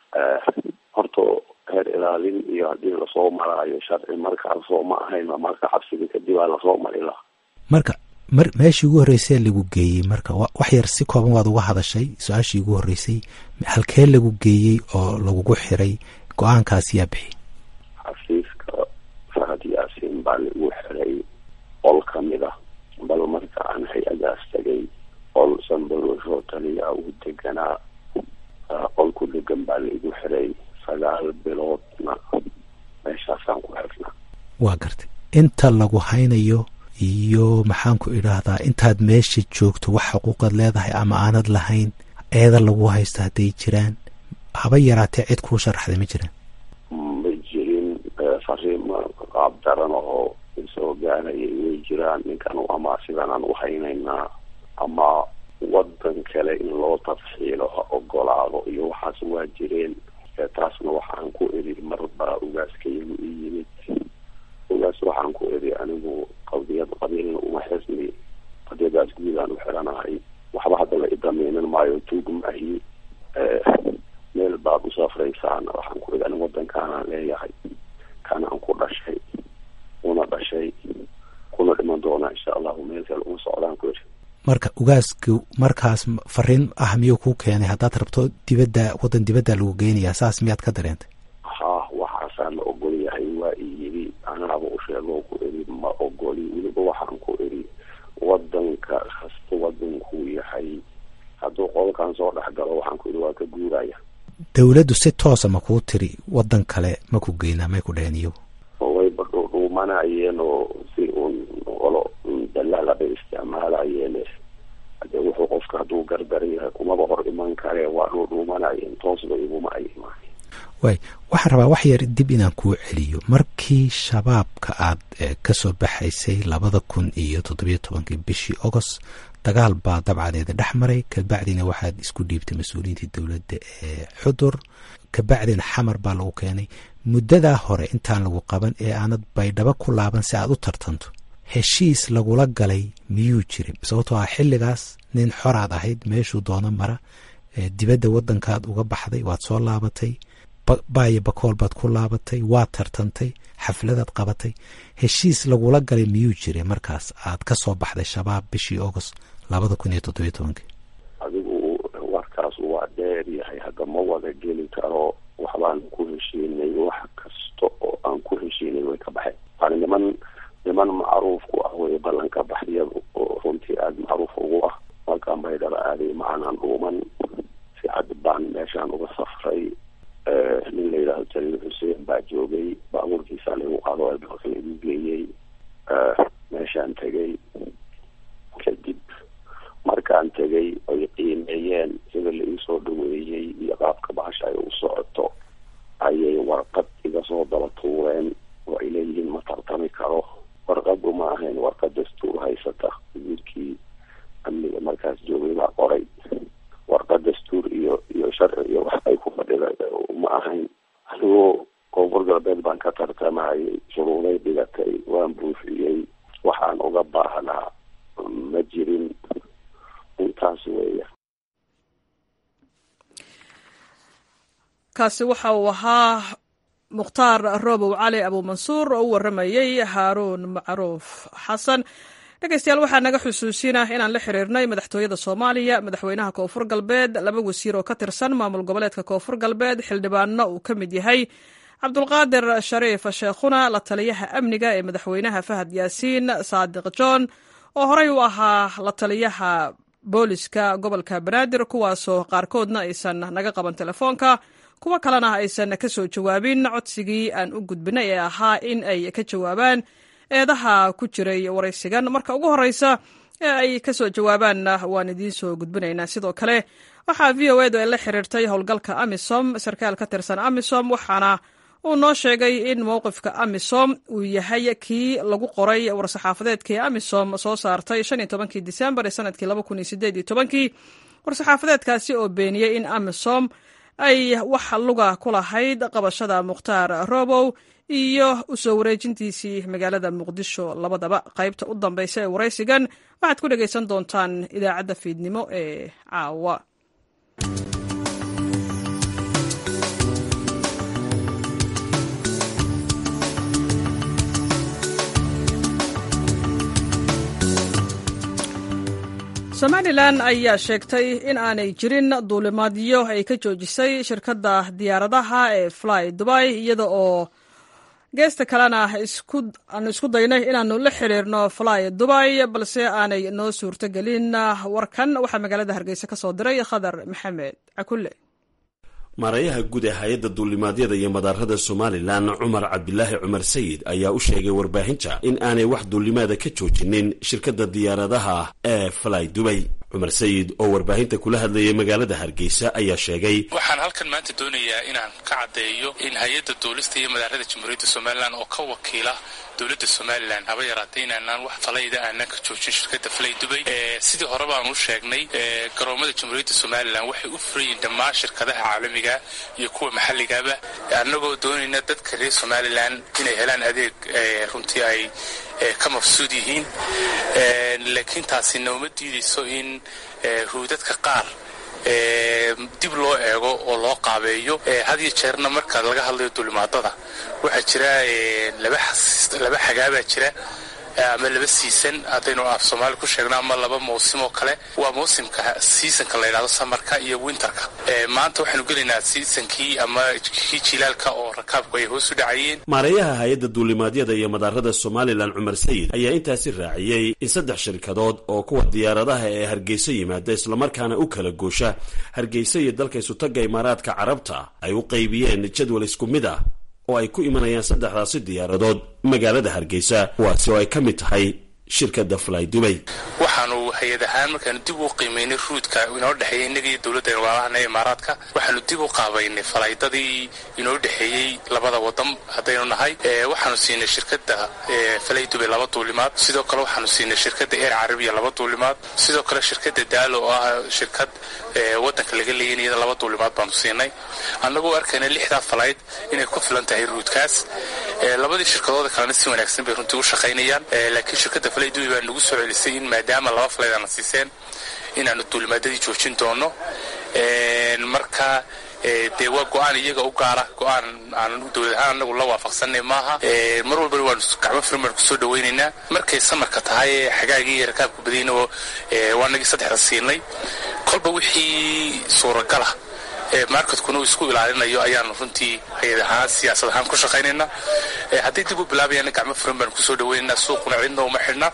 C: horta heer ilaalin iyo haddii lasoo maraayo sharci markaasoo ma ahayn marka xabsiga kadib aa lasoo mari laha
H: marka mar meeshii ugu horreysay lagu geeyey marka wax yar si kooban waad uga hadashay su-aashii ugu horreysay halkee lagu geeyey oo lagugu xiray go-aankaas yaa bixi
C: xafiiska fahad yaasiin baa lagu xiray qol kamid ah bal marka aan hay-adaas tagay qol sanbalosho taliya ugu deganaa qol ku dhegan baa laigu xiray sagaal biloodna meeshaasaan ku xirnaa
H: waa gartay inta lagu haynayo iyo maxaan ku idhaahdaa intaad meesha joogto wax xuquuqaad leedahay ama aanad lahayn eeda lagu haysto hadday jiraan haba yaraatee cid kuu sharaxday ma jiraan
C: ma jirin fariima qaab daran oo isoo gaarayay way jiraan ninkan ama sidanaan u haynaynaa ama wadan kale in loo tafxiilo ha ogolaado iyo waxaas waa jireen taasna waxaan ku eri marbaa ugaaskayagu i yimid ugaas waxaan ku eri anigu qadiyad qabiilna uma xisni qadiyadaas guudaan u xiranahay waxba hadda la idameynan maayo tuug maahi meel baad u safraysaan waxaan ku eri anigu wadankaanaan leeyahay kanaan ku dhashay una dhashay kuna dhiman doonaa insha allahu meel kale uma socdaan ku eri
H: marka ugaasku markaas fariin ah miyuu kuu keenay haddaad rabto dibadda waddan dibadda lagu geynayaa saas miyaad ka dareentay
C: ha waxaasaa la ogol yahay waa i yidhi anaaba u sheegoo ku eri ma ogoli weliba waxaan ku eri wadanka kasta wadankuu yahay hadduu qolkan soo dhex galo waxaan ku eri waa ka guuraya
H: dowladdu si toosa ma kuu tiri waddan kale ma ku geynaa may ku dheheen iyagu
C: wayba dhuumanayeen oo si uun olo dalaala bay isticmaalayeen hade wuxuu qofka hadduu gardaran yahay kumaba hor iman kare waa dhuu dhuumanayeen toosba iguma ay imaan
H: waay waxaan rabaa wax yar dib inaan kuu celiyo markii shabaabka aad ka soo baxaysay labada kun iyo toddobiyo tobankii bishii agost dagaal baa dabcadeeda dhex maray kabacdina waxaad isku dhiibtay mas-uuliyiintii dowladda ee xudur kabacdina xamar baa lagu keenay muddadaa hore intaan lagu qaban ee aanad baydhabo ku laaban si aad u tartanto heshiis lagula galay miyuu jirin sababtoo ah xilligaas nin xoraad ahayd meeshuu doono mara dibadda waddankaad uga baxday waad soo laabatay baayo bakool baad ku laabatay waad tartantay xafladaad qabatay heshiis lagula galay miyuu jiray markaas aad ka soo baxday shabaab bishii agost labada kun iyo toddobiyo tobankii
C: adigu warkaas waa dheer yahay hadda ma wada geli karo waxbaan ku heshiinay wax kasta oo aan ku heshiinay way ka baxeen waana niman niman macruuf ku ah way ballanka baxyadu oo runtii aada macruuf ugu ah markaan baydhaba aaday macanaan dhuuman si cad baan meeshaan uga safray nin la yidhaahdo jaliil xuseen baa joogay baabuurkiisaa lagu qaado dalka laigu geeyey meeshaan tegay kadib markaan tegay ay qiimeeyeen sida la iisoo dhaweeyey iyo qaabka bahasha ay u socoto ayay warqad iga soo daba tuureen oo ay leeyihiin ma tartami karo warqadu ma ahayn warqad dastuur haysata wasiirkii amniga markaas joogay baa qoray warqad dastuur iyo iyo sharci iyo wax ay ku fadhida ma ahayn anigoo koonfur galbeed baan ka tartamayay shuruuday dhigatay waan buufiyey waxaan uga baahnaa ma jirin intaas weeya
A: kaasi waxa uu ahaa mukhtaar roobow cali abuumansuur oo u warramayey haaruun macruuf xasan dhegeystayaal waxaa naga xusuusina inaan la xiriirnay madaxtooyada soomaaliya madaxweynaha koonfur galbeed laba wasiir oo ka tirsan maamul goboleedka koonfur galbeed xildhibaanno uu ka mid yahay cabdulqaadir shariif sheekhuna la taliyaha amniga ee madaxweynaha fahad yaasiin saadiq john oo horey u ahaa la taliyaha booliska gobolka banaadir kuwaasoo qaarkoodna aysan naga qaban telefoonka kuwo kalena aysan ka soo jawaabin codsigii aan u gudbinay ee ahaa in ay ka jawaabaan eedaha ku jiray waraysigan marka ugu horeysa ee ay ka soo jawaabaanna waan idiin soo gudbinaynaa sidoo kale waxaa v o edu ay la xiriirtay howlgalka amisom sarkaal ka tirsan amisom waxaana uu noo sheegay in mowqifka amisom uu yahay kii lagu qoray war-saxaafadeedkii amisom soo saartay shan iyo tobankii disembar ee sanadkii laba kun iyo sideed iyo tobankii war-saxaafadeedkaasi oo beeniyey in amisom ay wax luga ku lahayd qabashada mukhtaar robow iyo usoo wareejintiisii magaalada muqdisho labadaba qaybta u dambeysa ee waraysigan waxaad ku dhegaysan doontaan idaacadda fiidnimo ee caawa somalilan ayaa sheegtay in aanay jirin duulimaadyo ay ka joojisay shirkadda diyaaradaha ee fly dubai iyada oo geesta kalena aanu isku daynay inaanu la xiriirno fly dubai balse aanay noo suurtogelin warkan waxaa magaalada hargeysa ka soo diray khadar maxamed cakulle
I: maarayaha guud ee hay-adda duulimaadyada iyo madaarada somalilan cumar cabdilaahi cumar sayid ayaa u sheegay warbaahinta in aanay wax duulimaada ka joojinin shirkadda diyaaradaha ee fly dubay cumar sayid oo warbaahinta kula hadlayay magaalada hargeysa ayaa sheegay
J: waxaan halkan maanta doonayaa inaan ka caddeeyo in hay-adda duulista iyo madaarada jamhuuriyadda somalilan oo ka wakiila dowladda somalilan haba yaraatay inaanaan wax falayda aanan ka joojin shirkadda falay dubay sidii hore baan u sheegnay garoomada jamhuuriyadda somalilan waxay u furayiin dhammaan shirkadaha caalamiga iyo kuwa maxalligaba annagoo doonayna dadka reer somalilan inay helaan adeeg runtii ay ka mafsuud yihiin laakiin taasi nooma diidayso in ruudadka qaar dib loo eego oo loo qaabeeyo had iyo jeerna marka laga hadlayo duulimaadada waxaa jira laba xagaabaa jira ama laba siisan haddaynu af soomaali ku sheegno ama laba mawsim oo kale waa mawsimka seasonka la yidhahdo samarka iyo winterka maanta waxaanu gelaynaa seasonkii ama kii jilaalka oo rakaabku ay hoos u dhacayeen
I: maareeyaha hay-adda duulimaadyada iyo madaarada somalilan cumar sayid ayaa intaasi raaciyey in saddex shirkadood oo kuwa diyaaradaha ee hargeyso yimaada islamarkaana u kala goosha hargeysa iyo dalka isutaga imaaraadka carabta ay u qaybiyeen jadwal isku mid ah oo ay ku imanayaan saddexdaasi diyaaradood magaalada hargeysa kuwaasi oo ay ka mid tahay shirkadda fly dubay
J: waxaanu hay-ad ahaan markaanu dib u qiimaynay ruudka inoo dhexeeyey innaga iyo dowladda waalahana imaaraadka waxaanu dib u qaabaynay falaydadii inoo dhexeeyey labada wadan haddaynu nahay waxaanu siinay shirkadda falay dubay laba duulimaad sidoo kale waxaanu siinay shirkadda eer carabiya laba duulimaad sidoo kale shirkadda daalo oo ah shirkad wadanka laga leeyanayada laba duulimaad baanu siinay annagoo arkayna lixdaa falayd inay ku filan tahay ruudkaas labadii shirkadooda kalena si wanaagsan bay runtii u shaqaynayaan laakiin shirkadda falay dubay baa nagu soo celisay in maadaama laba falayd aana siiseen inaanu duulimaadadii joojin doono marka dee waa go-aan iyaga u gaara go-aan aan dowlad ahaan anagu la waafaqsanay maaha mar walbana waanu gacmo firin baan kusoo dhawaynaynaa markay samarka tahay xagaagii iyo rakaabka badiyna waa nagii saddexda siinay kolba wixii suuragala marketkuna uu isku ilaalinayo ayaanu runtii hay-ad ahaan siyaasad ahaan ku shaqaynaynaa haddii dib u bilaabayana gacmo furan baanu kusoo dhawaynaynaa suuquna cidna uma xidhna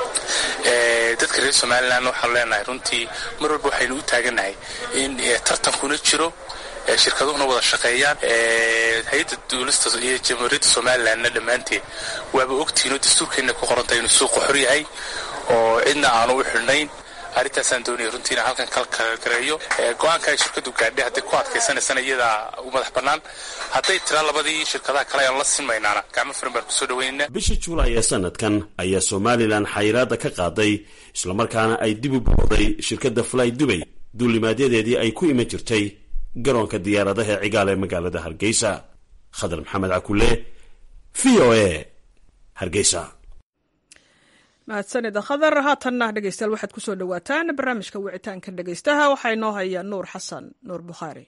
J: dadka reer somalilan waxaanu leenahay runtii mar walba waxaynu u taaganahay in tartankuna jiro shirkaduhuna wada shaqeeyaan hay-adda duulista iyo jamhuuriyadda somalilanna dhammaanteed waaba ogtihiin oo dastuurkeenna ku qorantay inuu suuqa xor yahay oo cidna aanu u xidhnayn arrintaasaan doonaya runtii inaan halkan kalkalgareeyo go-aanka ay shirkadu gaadhay hadday ku adkaysanaysana iyadaa u madax bannaan hadday tiraa labadii shirkadaha kale aan la sinmaynaana gacmo furan baan kusoo dhaweynayna
I: bishii juulaay ee sanadkan ayaa somalilan xayiraadda ka qaaday islamarkaana ay dib u booday shirkadda fly dubay duulimaadyadeedii ay ku iman jirtay garoonka diyaaradaha cigaal ee magaalada hargeysa khadar maxamed cakule v o a hargeysa
A: mahadsanida khadar haatanna dhegeystayaal waxaad kusoo dhowaataan barnaamijka wicitaanka dhegeystaha waxaa inoo haya nuur xasan nuur bukhaari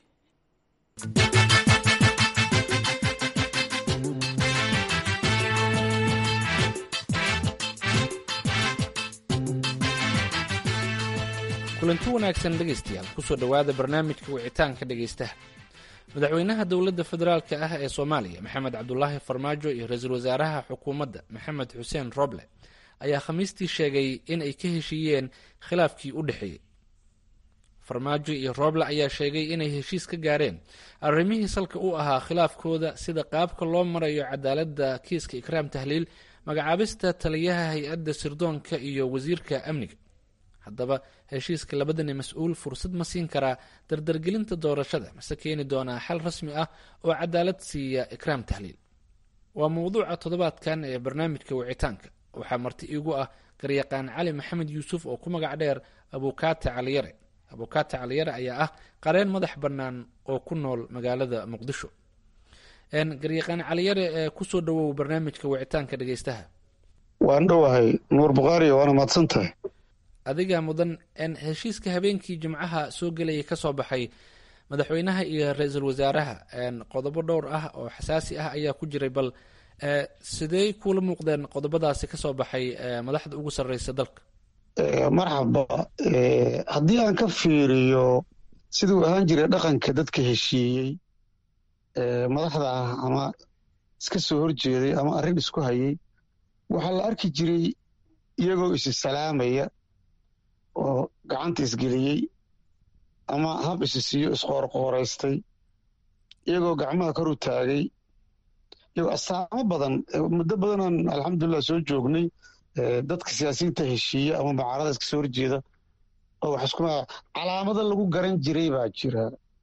K: kulanti wanaagsan dhegaystayaal kusoo dhowaada barnaamijka wicitaanka dhegaystaha madaxweynaha dowladda federaalka ah ee soomaaliya maxamed cabdulaahi farmaajo iyo ra-iisul wasaaraha xukuumadda maxamed xuseen roble ayaa khamiistii sheegay in ay ka heshiiyeen khilaafkii u dhexeeyey farmaajo iyo roble ayaa sheegay inay heshiis ka gaareen arrimihii salka u ahaa khilaafkooda sida qaabka loo marayo cadaaladda kiiska ikraam tahliil magacaabista taliyaha hay-adda sirdoonka iyo wasiirka amniga haddaba heshiiska labadani mas-uul fursad ma siin karaa dardargelinta doorashada mase keeni doonaa xal rasmi ah oo cadaalad siiya ikraam tahliil waa mowduuca toddobaadkan ee barnaamijka wicitaanka waxaa marti iigu ah garyaqaan cali maxamed yuusuf oo ku magac dheer abukaate caliyare abukaate caliyare ayaa ah qareen madax bannaan oo ku nool magaalada muqdisho garyaqaan caliyare ee kusoo dhawow barnaamijka wicitaanka dhegeystaha
L: waan dhowahay nuur bukhaari waana mahadsan tahay
K: adiga mudan heshiiska habeenkii jimcaha soo gelayay kasoo baxay madaxweynaha iyo ra-iisul wasaaraha qodobo dhowr ah oo xasaasi ah ayaa ku jiray bal sidey kuula muuqdeen qodobadaasi kasoo baxay madaxda ugu sarreysa dalka
L: marxaba haddii aan ka fiiriyo siduu ahaan jiray dhaqanka dadka heshiiyey madaxda ah ama iska soo horjeeday ama arrin isku hayay waxaa la arki jiray iyagoo isi salaamaya oo gacanta isgeliyey ama hab isi siiyo isqoorqooraystay iyagoo gacmaha kor u taagay iyagoo astaamo badan muddo badanaan alxamdulilah soo joognay dadka siyaasiyiinta heshiiya ama macaarada iska soo horjeeda oo wax isku calaamado lagu garan jiray baa jira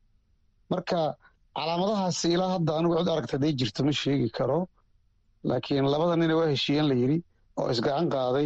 L: marka calaamadahaasi ilaa hadda anigu cid aragta haday jirto ma sheegi karo laakiin labada nina waa heshiiyeen la yidhi oo isgacan qaaday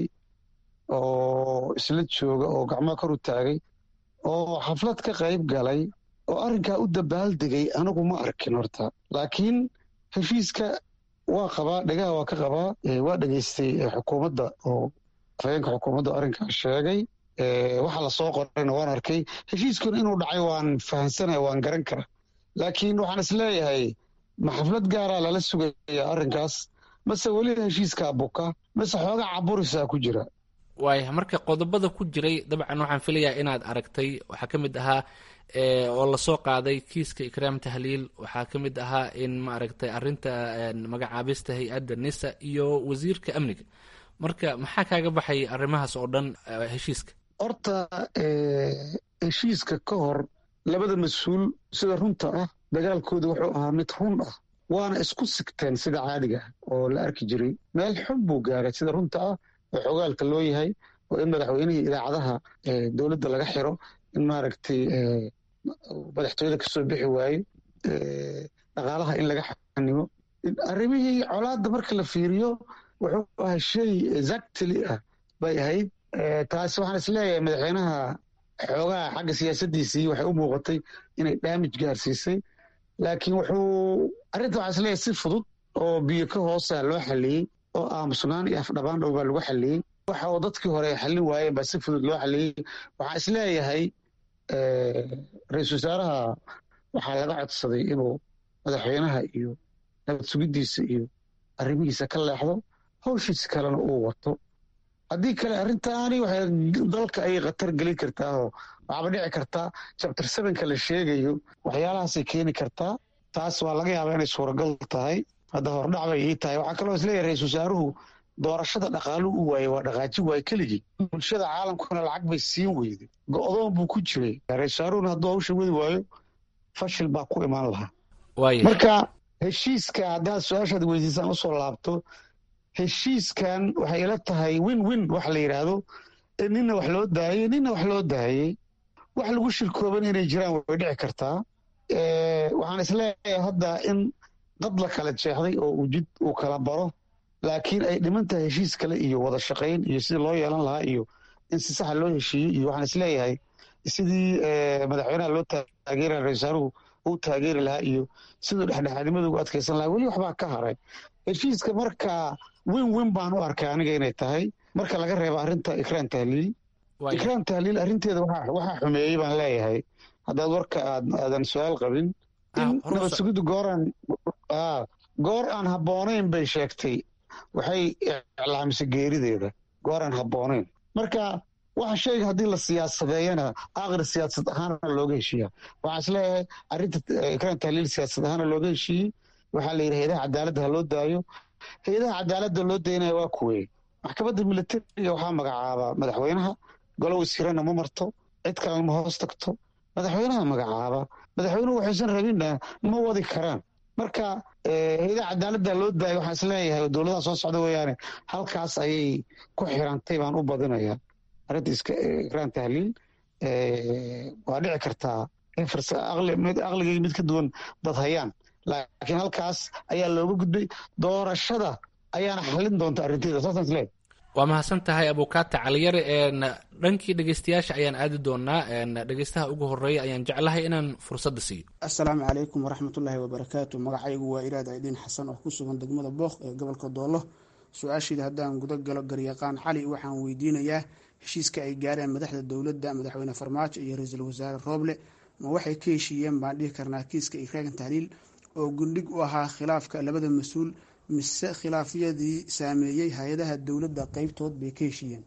L: oo isla jooga oo gacmaha kor u taagay oo xaflad ka qayb galay oo arrinkaa u dabaaldegay anigu ma arkin horta laakiin heshiiska waa qabaa dhegaha waa ka qabaa waa dhegaystay xukuumadda oo afhayeenka xukuumadda arrinkaa sheegay waxa lasoo qorayna waan arkay heshiiskuna inuu dhacay waan fahamsanaya waan garan kara laakiin waxaan isleeyahay ma xaflad gaaraa lala sugaya arrinkaas mase weli heshiiskaa buka mase xoogaa caburisaa ku jira
K: waaya marka qodobada ku jiray dabcan waxaan filayaa inaad aragtay waxaa ka mid ahaa oo lasoo qaaday kiiska ikraam tahliil waxaa ka mid ahaa in maaragtay arinta magacaabista hay-adda nisa iyo wasiirka amniga marka maxaa kaaga baxay arrimahaas oo dhan heshiiska
L: horta heshiiska ka hor labada mas-uul sida runta ah dagaalkooda wuxuu ahaa mid run ah waana isku sigteen sida caadiga ah oo la arki jiray meel xun buu gaaray sida runta ah oo xogaalka loo yahay oo in madaxweynihii idaacadaha dowladda laga xiro in maaragtay madaxtooyada kasoo bixi waayo dhaqaalaha in laga xanimo arrimihii colaadda marka la fiiriyo wuxuu ahaa shay exactly ah bay ahayd taasi waxaan isleeyahay madaxweynaha xoogaha xagga siyaasaddiisii waxay u muuqatay inay daamij gaarsiisay laakiin wuxuu arrinta waxaan isleeyahay si fudud oo biyo ka hoosa loo xalliyey oo aamusnaan iyo afdhabaan dhow baa lagu xalliyey waxa uu dadkii hore ay xallin waayeen baa si fudud loo xalliyey waxaan isleeyahay ra-iisul wasaaraha waxaa laga codsaday inuu madaxweynaha iyo nabad sugiddiisa iyo arrimihiisa ka leexdo hawshiisa kalena uu wato haddii kale arrintaani waxay dalka ayay khatar gelin kartaa oo waxaaba dhici kartaa jabtar sevenka la sheegayo waxyaalahaasay keeni kartaa taas waa laga yaabaa inay suuragal tahay hadda hordhac bay ii tahay waxaa kaloo isleeyahay ra-isul wasaaruhu doorashada dhaqaalu u waayey waa dhaqaaji waay keligii bulshada caalamkuna lacag bay siin weyday go-doon buu ku jiray ra-isul wasaaruhuna hadduu hawsha wadi waayo fashil baa ku imaan lahaa marka heshiiska haddaad su-aashaad weydiisaan usoo laabto heshiiskan waxay ila tahay win win wax la yidhaahdo nina wax loo daayey nina wax loo daayey wax lagu shirkooban inay jiraan way dhici kartaa waxaan isleeyahay hadda in dad la kala jeexday oo uu jid uu kala baro laakiin ay dhiman tahay heshiis kale iyo wada shaqayn iyo sidii loo yeelan lahaa iyo in si saxa loo heshiiyey iyo waxaan isleeyahay sidii madaxweynaha loo taageera ra-isul wasaaruhu uu taageeri lahaa iyo siduu dhexdhexaadnimada ugu adkaysan lahaa weli waxbaa ka haray heshiiska markaa win win baan u arkay aniga inay tahay marka laga reebo arrinta ikraan tahliil ikraan tahliil arrinteeda waxaa xumeeyey baan leeyahay haddaad warka aadan su-aal qabin in nabad sugiddu gooraan goor aan habboonayn bay sheegtay waxay iclaamisay geerideeda goor aan habboonayn marka waxa shayga haddii la siyaasadeeyana aakhir siyaasad ahaana looga heshiiya waxaan is leeyahay arrinta ikraan tahliil siyaasad ahaana looga heshiiyey waxaa la yidhi hay-adaha cadaaladda ha loo daayo hay-adaha cadaaladda loo daynaya waa kuwey maxkamadda militariga waxaa magacaaba madaxweynaha golo wasiirana ma marto cid kalena ma hoos tagto madaxweynaha magacaaba madaxweynuhu waxaysan rabinna ma wadi karaan marka hay-adaha cadaaladda loo daayo waxaan is leeyahay dowladaha soo socda weeyaane halkaas ayay ku xirantay baan u badinayaa arrinta ikraan tahliil waa dhici kartaa in aqligay mid ka duwan dad hayaan laakiin halkaas ayaa looga gudbay doorashada ayaana xalin doonta arrinteeda saasaan isleeyahay
K: waa mahadsan tahay abukaata caliyare dhankii dhegeystayaasha ayaan aadi doonaa dhegeystaha ugu horeeya ayaan jeclahay inaan fursadda siiyo
M: assalaamu calaykum waraxmatullaahi wabarakaatu magacaygu waa iraad aydhiin xasan oo ku sugan degmada booq ee gobolka doolo su-aashiida haddaan guda galo garyaqaan cali waxaan weydiinayaa heshiiska ay gaareen madaxda dowladda madaxweyne farmaajo iyo ra-iisul wasaare rooble ma waxay ka heshiiyeen baan dhihi karnaa kiiska ikraagan tahliil oo gundhig u ahaa khilaafka labada mas-uul mise khilaafyadii saameeyey hay-adaha dowladda qeybtood bay ka heshiiyeen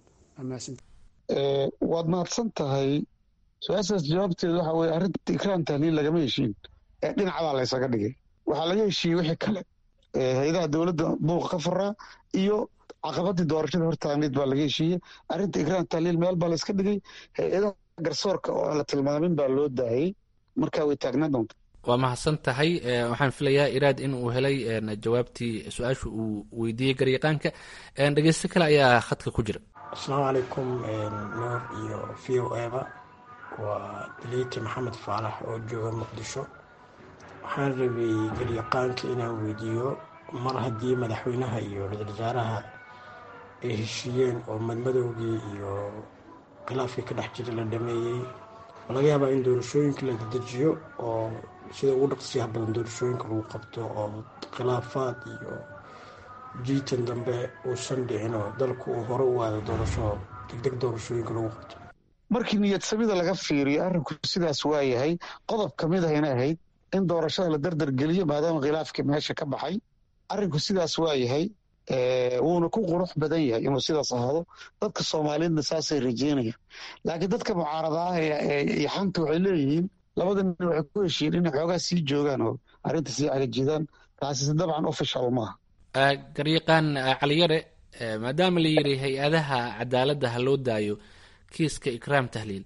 L: waad mahadsan tahay su-aashaas jawaabteedu waxa weye arrinta ikraan tahliil lagama heshiin ee dhinacbaa laysaga dhigay waxaa laga heshiiyey wixii kale hay-adaha dowladda buuqa ka furaa iyo caqabadii doorashada hortaagneed baa laga heshiiyey arrinta ikraan tahliil meel baa layska dhigay hay-adaha garsoorka oo aan la tilmaamin baa loo daayey markaa way taagnaan doonta
K: waa mahadsan tahay waxaan filayaa iraad in uu helay jawaabtii su-aasha uu weydiiyey garyaqaanka dhegeysto kale ayaa khadka ku jira
N: asalaamu calaykum nuur iyo v o eba waa daliiti maxamed faalax oo jooga muqdisho waxaan rabay garyaqaanka inaan weydiiyo mar haddii madaxweynaha iyo ra-iisul wasaaraha ay heshiiyeen oo madmadowgii iyo khilaafkii ka dhex jira la dhameeyey oo laga yaabaa in doorashooyinka la dedejiyo oo sida ugu dhaqsiyaha badan doorashooyinka lagu qabto oo khilaafaad iyo jiitan dambe uusan dhicin oo dalku uu hore u aado doorasho degdeg doorashooyinka lagu qabto
L: markii niyad samida laga fiiriyo arrinku sidaas waa yahay qodob ka mid ahayna ahayd in doorashada la dardar geliyo maadaama khilaafkii meesha ka baxay arrinku sidaas waa yahay wuuna ku qurux badan yahay inuu sidaas ahaado dadka soomaaliyeedna saasay rajeynayaan laakiin dadka mucaarada ah iyo xanta waxay leeyihiin labada nin waxay ku heshiiyeen inay xoogaa sii joogaan oo arrinta sii cagajidaan taasise dabcan official maaha
K: garyaqaan caliyare maadaama la yiri hay-adaha cadaaladda ha loo daayo kiiska ikraam tahliil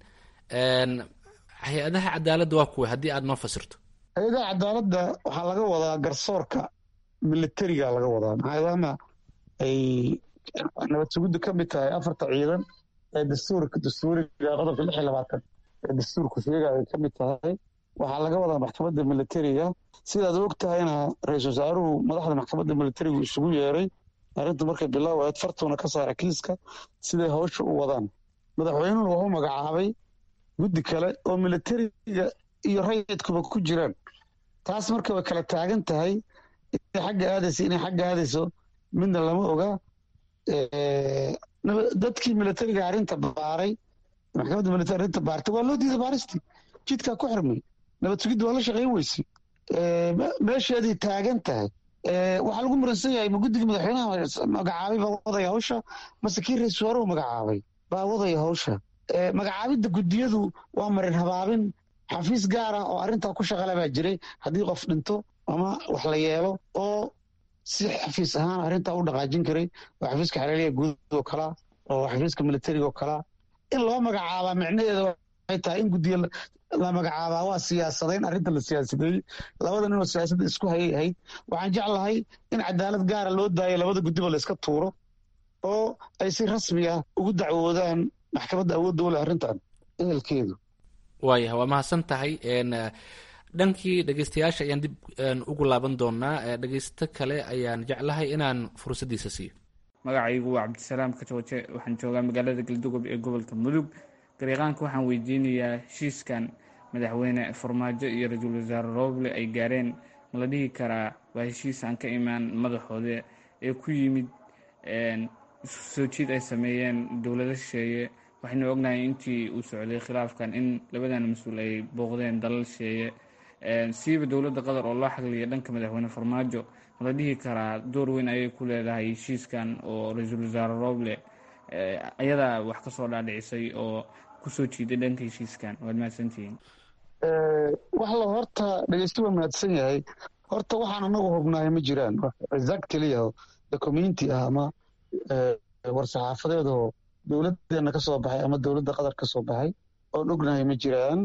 K: hay-adaha cadaaladda waa kuwa haddii aad noo fasirto
L: hay-adaha cadaaladda waxaa laga wadaa garsoorka militariga laga wadaa maadaama ay nabad sugiddu ka mid tahay afarta ciidan ee dastuurka dastuuriga qodobka lix iyo labaatan ee dastuurku sheegaya ay ka mid tahay waxaa laga wadaa maxkamadda militariga sidaad og tahayna ra-iisul wasaaruhu madaxda maxkamadda militarigu isugu yeeray arrinta markay bilaawayd fartuuna ka saara kiiska siday hawsha u wadaan madaxweynuhu wuxuu magacaabay guddi kale oo militariga iyo rayidkuba ku jiraan taas marka way kala taagan tahay inay xagga aadayso inay xagga aadayso midna lama oga dadkii militariga arrinta baaray maxkamadda militari arrinta baartay waa loo diiday baaristii jidkaa ku xirmay nabad sugidda waa la shaqayn weysay meesheeday taagan tahay waxaa lagu muransan yahay ma guddiga madaxweynaha magacaabay baa wadaya hawsha mase kii ra-isul wasaaruhu magacaabay baa wadaya hawsha magacaabidda guddiyadu waa marin habaabin xafiis gaar ah oo arrintaa ku shaqale baa jiray haddii qof dhinto ama wax la yeelo oo si xafiis ahaan arrintaa u dhaqaajin karay oo xafiiska xereeliya guud oo kalaa oo xafiiska militariga oo kalaa in loo magacaabaa micnaheeda waxay tahay in guddiya la magacaabaa waa siyaasadayn arrinta la siyaasadeeyey labada ninoo siyaasadda isku hayay ahayd waxaan jeclahay in cadaalad gaara loo daayo labada guddiba la iska tuuro oo ay si rasmi ah ugu dacwoodaan maxkamadda awoodda u leh arrintan ehelkeedu
K: waayahay waa mahadsan tahay dhankii dhegeystayaasha ayaan dib ugu laaban doonaa dhegeysto kale ayaan jeclahay inaan fursaddiisa siiyo
O: magacaygu waa cabdisalaam kajooje waxaan joogaa magaalada galdugob ee gobolka mudug garyaqaanka waxaan weydiinayaa heshiiskan madaxweyne farmaajo iyo ra-iisul wasaare rooble ay gaareen ma la dhihi karaa waa heshiis aan ka imaan madaxooda ee ku yimid isu soo jiid ay sameeyeen dowlado shisheeye waxaynu ognahay intii uu socday khilaafkan in labadan mas-uul ay booqdeen dalal shisheeye siiba dowladda qatar oo loo xagliya dhanka madaxweyne farmaajo mala dhihi karaa door weyn ayay ku leedahay heshiiskan oo ra-iisul wasaare roble ayadaa wax ka soo dhaadhicisay oo kusoo jiiday dhanka heshiiskan waad mahadsantihiin
L: wax la horta dhegeysta waa mahadsan yahay horta waxaan anagu hubnahay ma jiraan exactly documenti ah ama war-saxaafadeed oo dowladdeena ka soo baxay ama dowladda qatar ka soo baxay oon ognahay ma jiraan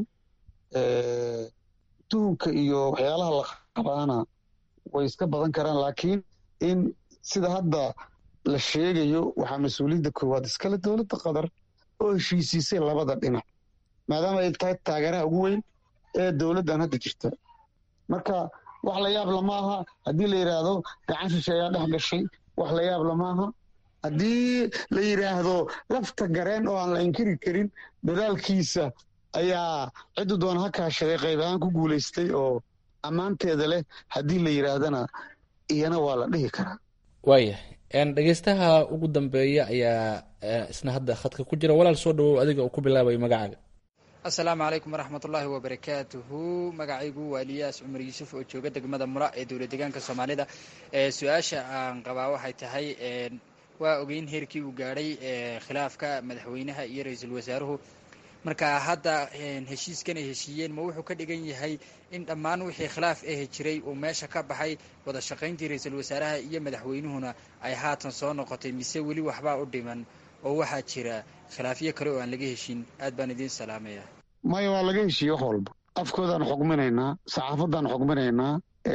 L: tuhunka iyo waxyaalaha la qabaana way iska badan karaan laakiin in sida hadda la sheegayo waxaa mas-uuliyadda koowaad iskale dowladda qatar oo heshiisiisay labada dhinac maadaama ay tahay taageeraha ugu weyn ee dowladdan hadda jirta marka wax la yaab lama aha haddii la yidhaahdo gacan shishe ayaa dhex gashay wax la yaab lama aha haddii la yidhaahdo lafta gareen oo aan la inkiri karin dadaalkiisa ayaa ciddu doona ha kaashaday qayb ahaan ku guulaystay oo ammaanteeda leh haddii la yidhaahdana iyana waa la dhihi karaa
K: waayahay dhegeystaha ugu dambeeya ayaa isna hadda khadka ku jira walaal soo dhawow adiga uu ku bilaabayo magacaaga
P: asalaamu calaykum waraxmatullaahi wabarakaatuhu magacaygu waa eliyaas cumar yuusuf oo jooga degmada mura ee dowla deegaanka soomaalida su-aasha aan qabaa waxay tahay waa ogeyn heerkii uu gaadhay khilaafka madaxweynaha iyo ra-iisul wasaaruhu marka hadda heshiiskan ay heshiiyeen ma wuxuu ka dhigan yahay in dhammaan wixii khilaaf ahi jiray uu meesha ka baxay wada shaqayntii ra-iisul wasaaraha iyo madaxweynuhuna ay haatan soo noqotay mise weli waxbaa u dhiman oo waxaa jira khilaafyo kale oo aan laga heshin aad baan idiin salaamaya
L: maya waa laga heshiiye wax walba afkoodaan xugminaynaa saxaafaddaan xugminaynaa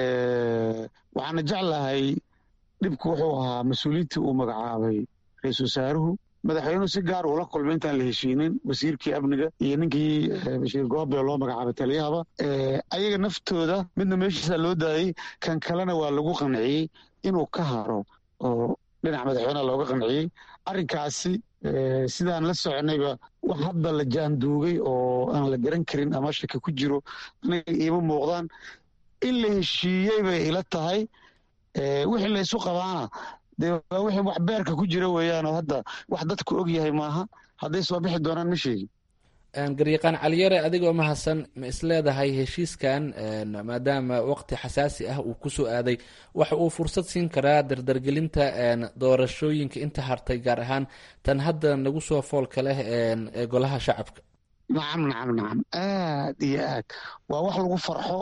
L: waxaana jeclahay dhibku wuxuu ahaa mas-uuliyiintii uu magacaabay ra-iisul wasaaruhu madaxweynuhu si gaar uula kulmay intaan la heshiinin wasiirkii amniga iyo ninkii bashiir goobe loo magacaabay taliyahaba ayaga naftooda midna meeshiisa loo daayey kan kalena waa lagu qanciyey inuu ka haro oo dhinaca madaxweyneha looga qanciyey arrinkaasi sidaan la soconayba wax hadda la jaanduugay oo aan la garan karin ama shaki ku jiro aniga iima muuqdaan in la heshiiyey bay ila tahay wixii la isu qabaana dee waa wixii wax beerka ku jira weeyaan oo hadda wax dadku og yahay maaha hadday soo bixi doonaan ma sheegin
K: garyaqaan caliyare adigoo mahadsan ma isleedahay heshiiskan maadaama waqti xasaasi ah uu kusoo aaday waxa uu fursad siin karaa dardargelinta doorashooyinka inta hartay gaar ahaan tan hadda nagu soo foolka leh ee golaha shacabka
L: nacam nacam nacam aad iyo aad waa wax lagu farxo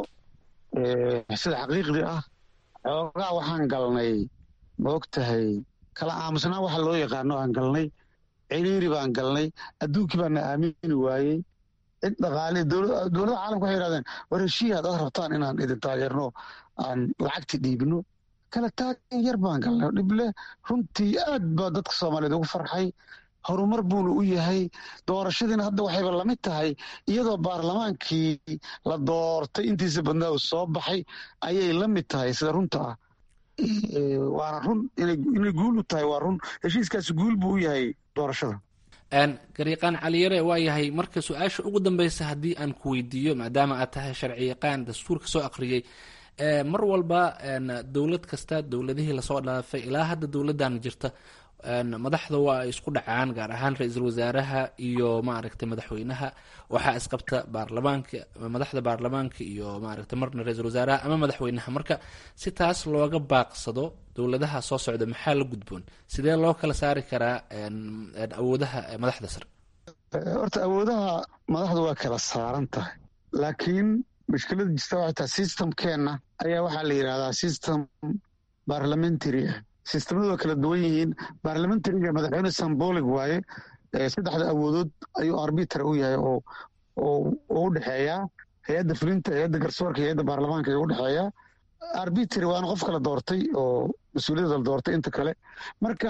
L: sida xaqiiqdii ah xoogaa waxaan galnay ma og tahay kala aamusnaa waxa loo yaqaano aan galnay ciriiri baan galnay adduunkii baana aamini waayey cid dhaqaale dowlada caalamka waxay yidhahdeen war heshiiya haddaad rabtaan inaan idin taageerno aan lacagti dhiibno kala taagan yar baan galnay dhible runtii aad baa dadka soomaaliyeed ugu farxay horumar buuna u yahay doorashadiina hadda waxayba lamid tahay iyadoo baarlamaankii la doortay intiisa badnaa uu soo baxay ayay la mid tahay sida runta ah waana run inay guul u tahay waa run heshiiskaasi guul buu u yahay doorashada
K: garyaqaan caliyare waa yahay marka su-aasha ugu dambeysa haddii aan ku weydiiyo maadaama aad tahay sharci yaqaan dastuurka soo aqriyey mar walba dowlad kasta dowladihii lasoo dhaafay ilaa hadda dowladdan jirta madaxda waa ay isku dhacaan gaar ahaan ra-iisul wasaaraha iyo maaragtay madaxweynaha waxaa isqabta baarlamaanka madaxda baarlamaanka iyo maaragtay marna ra-iisul wasaaraha ama madaxweynaha marka si taas looga baaqsado dowladaha soo socda maxaa la gudboon sidee loo kala saari karaa awoodaha madaxda sare
L: horta awoodaha madaxda waa kala saaran tahay laakiin mushkilada jirta waxay tahay systemkeenna ayaa waxaa la yidhahdaa system parliamentary ah sistemadu waa kala duwan yihiin baarlamentariga madaxweyne sambolig waaye saddexda awoodood ayuu arbiter u yahay oo u dhexeeyaa hay-adda fulinta hay-adda garsoorka hay-adda baarlamaanka ayuu u dhexeeyaa arbitry waana qof kala doortay oo mas-uuliyadda la doortay inta kale marka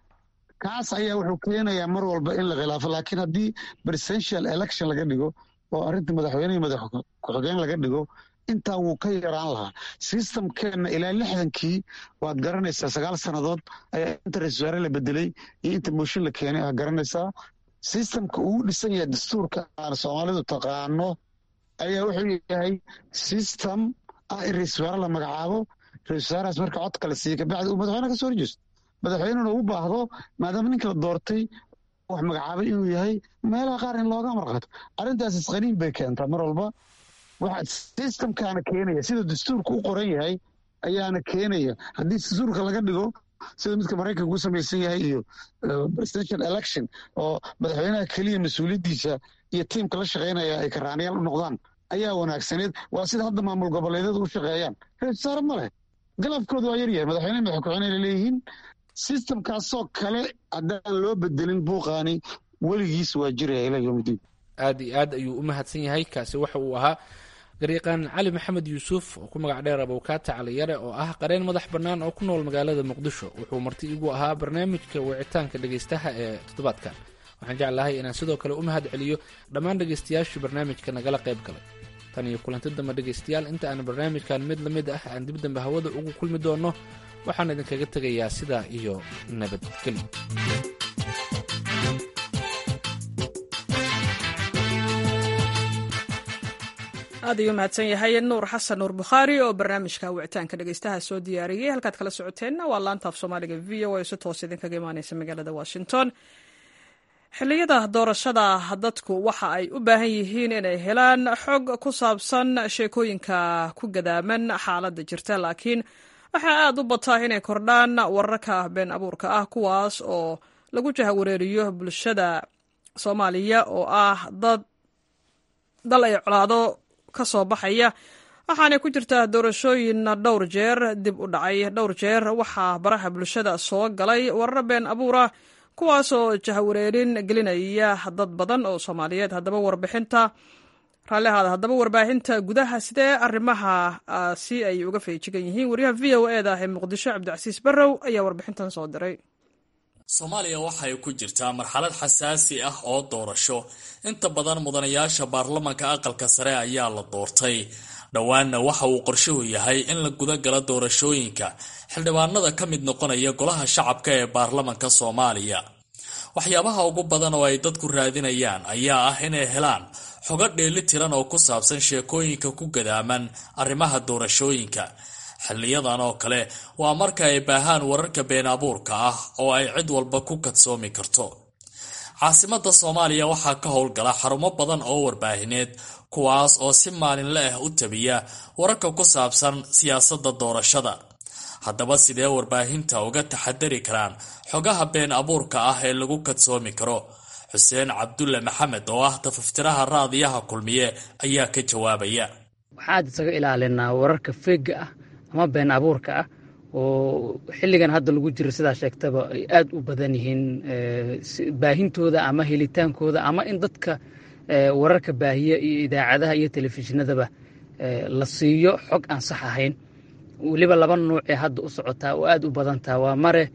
L: kaas ayaa wuxuu keenayaa mar walba in la khilaafo laakiin haddii presidential election laga dhigo oo arrinta madaxweynehii madax ku-xigeen laga dhigo intaa wuu ka yaraan lahaa systemkeenna ilaa lixdankii waad garanaysaa sagaal sannadood ayaa inta ra-isul wasaare la bedelay iyo inta mooshin la keenay aa garanaysaa systemka uu dhisan yahay dastuurka aan soomaalidu taqaano ayaa wuxuu yahay system ah in ra-isul wasaare la magacaabo ra-isul wasaarahaas marka codka la siiya kabacdi uu madaxweyne ka soo horjeesto madaxweynena u baahdo maadaama ninka la doortay wax magacaabay inuu yahay meelaha qaar in looga marqato arrintaas isqaniin bay keentaa mar walba waxa systemkaana keenaya sida dastuurka u qoran yahay ayaana keenaya haddii dastuurka laga dhigo sida midka maraykanka u samaysan yahay iyo presidential election oo madaxweynaha keliya mas-uuliyaddiisa iyo tiimka la shaqaynaya ay karaanayaal u noqdaan ayaa wanaagsaneed waa sida hadda maamul goboleedyadu u shaqeeyaan reersaare ma leh galabkooda waa yaryahay madaxweyne madax ku-xigeenay leeyihiin systemkaasoo kale haddaan loo bedelin buuqaani weligiis waa jiraya ilaa yowmidiin
K: aad iyo aad ayuu u mahadsan yahay kaasi waxa uu ahaa garyaqaan cali maxamed yuusuf oo ku magac dheer abowkaata caliyare oo ah qareen madax bannaan oo ku nool magaalada muqdisho wuxuu marti igu ahaa barnaamijka wicitaanka dhegaystaha ee toddobaadkan waxaan jeclahay inaan sidoo kale u mahad celiyo dhammaan dhegaystayaashii barnaamijka nagala qayb galay tan iyo kulanti dambe dhegaystayaal inta aan barnaamijkan mid la mid ah aan dib dambe hawada ugu kulmi doonno waxaan idinkaga tegayaa sidaa iyo nabadgelyo
A: aad ayuu mahadsan yahay nuur xasan nuur bukhaari oo barnaamijka wicitaanka dhegeystaha soo diyaariyey halkaad kala socoteenna waa laantaaf soomaaliga v o a si toos idinkaga imaaneysa magaalada washington xilliyada doorashada dadku waxa ay u baahan yihiin inay helaan xog ku saabsan sheekooyinka ku gadaaman xaaladda jirta laakiin waxaa aad u bataa inay kordhaan wararka been abuurka ah kuwaas oo lagu jahawareeriyo bulshada soomaaliya oo ah dad dal ay colaado ka soo baxaya waxaanay ku jirtaa doorashooyin dhowr jeer dib u dhacay dhowr jeer waxaa baraha bulshada soo galay warar been abuura kuwaasoo jahawareerin gelinaya dad badan oo soomaaliyeed haddaba warbixinta raallihaada haddaba warbaahinta gudaha sidee arrimaha si ay uga feejigan yihiin wariyaha v o e da ee muqdisho cabdicasiis barrow ayaa warbixintan soo diray
Q: soomaaliya waxay ku jirtaa marxalad xasaasi ah oo doorasho inta badan mudanayaasha baarlamanka aqalka sare ayaa la doortay dhowaanna waxa uu qorshuhu yahay in la guda galo doorashooyinka xildhibaanada ka mid noqonaya golaha shacabka ee baarlamanka soomaaliya waxyaabaha ugu badan oo ay dadku raadinayaan ayaa ah inay helaan xogo dheeli tiran oo ku saabsan sheekooyinka ku gadaaman arrimaha doorashooyinka xiliyadan oo kale waa marka ay baahaan wararka been abuurka ah oo ay cid walba ku kadsoomi karto caasimada soomaaliya waxaa ka howlgala xarumo badan oo warbaahineed kuwaas oo si maalinle ah u tabiya wararka ku saabsan siyaasadda doorashada haddaba sidee warbaahinta uga taxadari karaan xogaha been abuurka ah ee lagu kadsoomi karo xuseen cabdulle maxamed oo ah tafaftiraha raadiyaha kulmiye ayaa ka jawaabaya
R: waxaad isaga ilaalinaa wararka feega ah ama been abuurka ah oo xilligan hadda lagu jiro sidaa sheegtaba ay aad u badan yihiin baahintooda ama helitaankooda ama in dadka wararka baahiya iyo idaacadaha iyo telefishinadaba la siiyo xog aan sax ahayn weliba laba nuuc ee hadda u socotaa oo aad u badantaa waa mare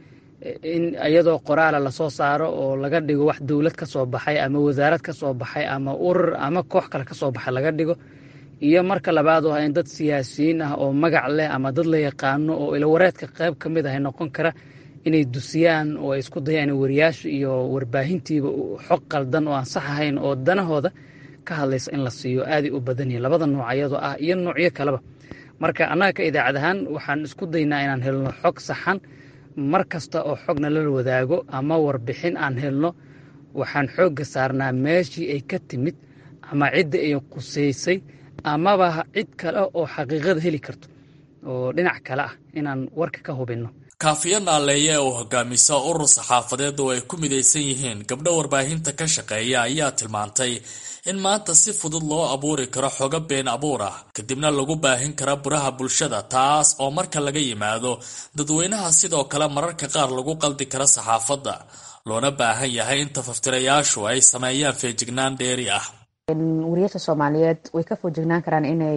R: in iyadoo qoraala lasoo saaro oo laga dhigo wax dowlad ka soo baxay ama wasaarad ka soo baxay ama urur ama koox kale ka soo baxay laga dhigo iyo marka labaad oo in dad siyaasiyiin ah oo magac leh ama dad la yaqaano oo ilawareedka qayb ka mid ah noqon kara inay dusiyaan oo ay isku dayaan wariyaasha iyo warbaahintiiba xog qaldan oo aan sax ahayn oo danahooda ka hadlaysa in la siiyo aaday u badan yihin labada nooc ayadoo ah iyo noocyo kaleba marka annaga ka idaacad ahaan waxaan isku daynaa inaan helno xog saxan mar kasta oo xogna lala wadaago ama warbixin aan helno waxaan xoogga saarnaa meeshii ay ka timid ama cidda ay qusaysay amaba cid kale oo xaqiiqada heli karto oo dhinac kale ah inaan warka ka hubinno
Q: kaafiyo naaleeye oo hogaamisa urur saxaafadeed oo ay ku midaysan yihiin gabdho warbaahinta ka shaqeeya ayaa tilmaantay in maanta si fudud loo abuuri karo xogo been abuur ah kadibna lagu baahin kara buraha bulshada taas oo marka laga yimaado dadweynaha sidoo kale mararka qaar lagu qaldi kara saxaafadda loona baahan yahay in tafaftirayaashu ay sameeyaan feejignaan dheeri ah
S: wariyaasha soomaaliyeed way ka foojignaan karaan inay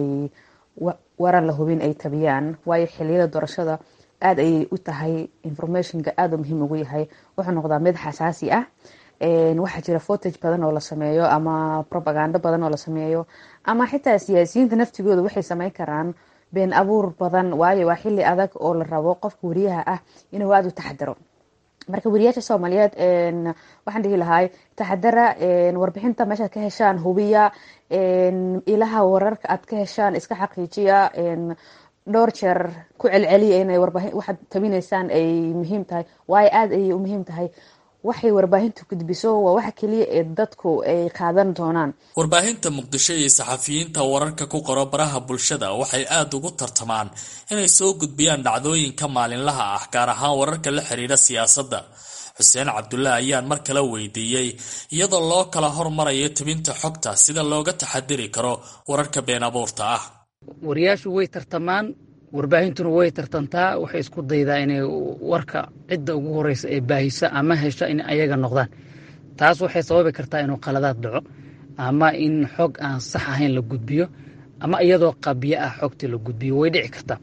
S: waran la hubin ay tabiyaan waayo xiliyada doorashada aada ayay u tahay informationka aada u muhiim ugu yahay wuxuu noqdaa mid xasaasi ah waxaa jira fotage badan oo la sameeyo ama propagando badan oo la sameeyo ama xitaa siyaasiyiinta naftigooda waxay sameyn karaan been abuur badan waayo waa xili adag oo la rabo qofka wariyaha ah inuu aada u taxadaro marka wariyaasha soomaaliyeed waxaan dhihi lahay taxadara warbixinta meeshaad ka heshaan hubiya ilaha wararka aad ka heshaan iska xaqiijiya dhowr jeer ku celceliya inay warbaahin waxaad tabinaysaan ay muhiim tahay waayo aada ayay u muhiim tahay waxay warbaahintu gudbiso waa waxa keliya ee dadku ay qaadan doonaan
Q: warbaahinta muqdisho iyo saxafiyiinta wararka ku qoro baraha bulshada waxay aada ugu tartamaan inay soo gudbiyaan dhacdooyinka maalinlaha ah gaar ahaan wararka la xiriira siyaasadda xuseen cabdulle ayaan mar kale weydiiyey iyadoo loo kala hormarayo tebinta xogta sida looga taxadiri karo wararka been abuurta ah
R: wariyaashu way tartamaan warbaahintuna way tartantaa waxay isku daydaa inay warka cidda ugu horeysa ee baahisa ama hesha in ayaga noqdaan taas waxay sababi kartaa inuu qaladaad dhaco ama in xog aan sax ahayn la gudbiyo ama iyadoo qabyo ah xogtii la gudbiyo way dhici kartaa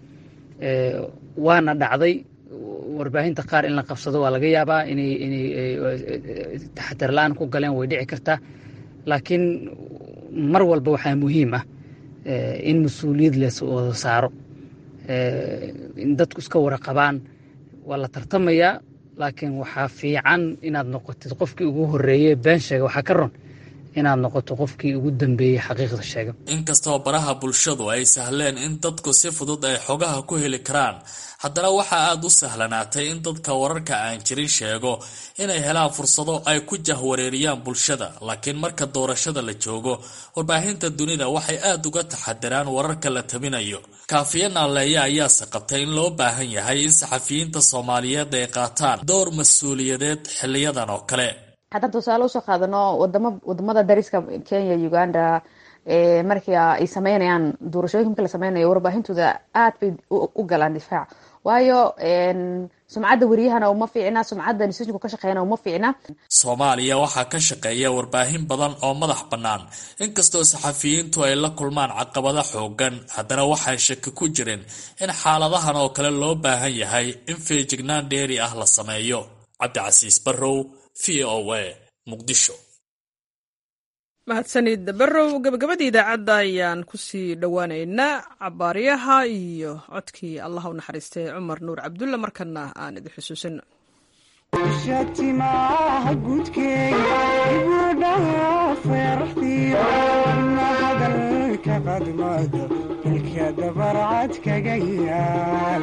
R: waana dhacday warbaahinta qaar in la qabsado waa laga yaabaa inay inay taxatar la-aan ku galeen way dhici kartaa laakiin mar walba waxaa muhiim ah in mas-uuliyad la wada saaro in dadku iska waraqabaan waa la tartamayaa laakiin waxaa fiican inaad noqotid qofkii ugu horeeye been sheega waxaa ka ron inaad noqoto qofkii ugu dambeeyey xaqiiqda sheega
Q: inkastoo baraha bulshadu ay sahleen in dadku si fudud ay xogaha ku heli karaan haddana waxaa aada u sahlanaatay in dadka wararka aan jirin sheego inay helaan fursado ay ku jahwareeriyaan bulshada laakiin marka doorashada la joogo warbaahinta dunida waxay aada uga taxadiraan wararka la tabinayo kaafiya naaleeya ayaase qabtay in loo baahan yahay in saxafiyiinta soomaaliyeed ay qaataan door mas-uuliyadeed xiliyadan oo kale
S: haddaan tusaale usoo qaadano wadamo wadamada dariska kenya uganda markii ay sameynayaan doorashooyinka marki la sameynayo warbaahintooda aad bay u galaan difaac waayo sumcadda wariyahana uma fiicna sumcadda institutionka ka shaqeeyana uma fiicna
Q: soomaaliya waxaa ka shaqeeya warbaahin badan oo madax bannaan inkastoo saxafiyiintu ay la kulmaan caqabado xoogan haddana waxaan shaki ku jirin in xaaladahan oo kale loo baahan yahay in feejignaan dheeri ah la sameeyo cabdicasiis barrow v o a muqdisho
A: mahadsanid barrow gabagabadii idaacadda ayaan kusii dhowaaneynaa cabaaryaha iyo codkii allah u naxariistay cumar nuur cabdulle markana aan idin xusuusino
T: shatimaha gudkeega ibudhaha feeraxdiyo na hadalka qadmada ilka dabarcad kaga yaal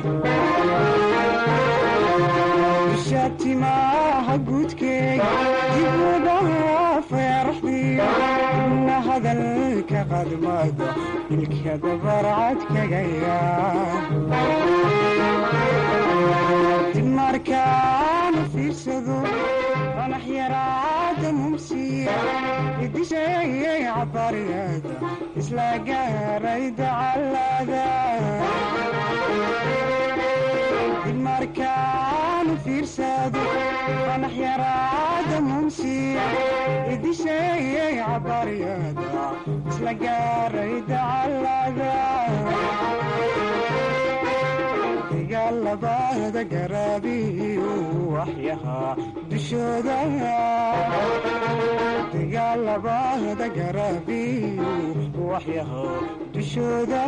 T: shatimaha gudkeega ibudhaha feeraxdiyo na hadalka qadmada ilka dabarcad kaga yaal markaan fiirsado qanax yaraada mumsiya idisheeyay cabariyada isla gaaray dacalada markaan fiirsado qanax yaraada mumsiya idisheeyay cabariyada isla gaaray dacalada labada garaabiyo waxyahaa dushooda dagaalabada garaabiyo waxyahaa dushooda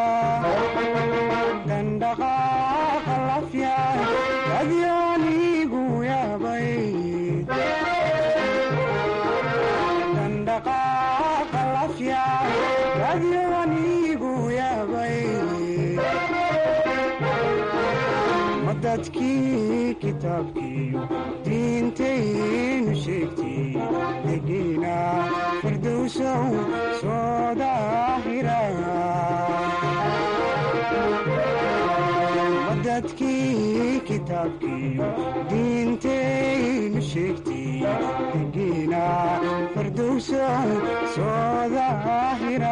T: dandhaqaaqa lafya adyaanigu yaabay dandhaqaaqa lafya adyaanigu yaabay dadkii kitaabkiiyo diintaynu sheegtay degiina firdowsow soo daahira dadkii kitaabkiiyo diintaynu sheegtay degiina firdowsow soo daahira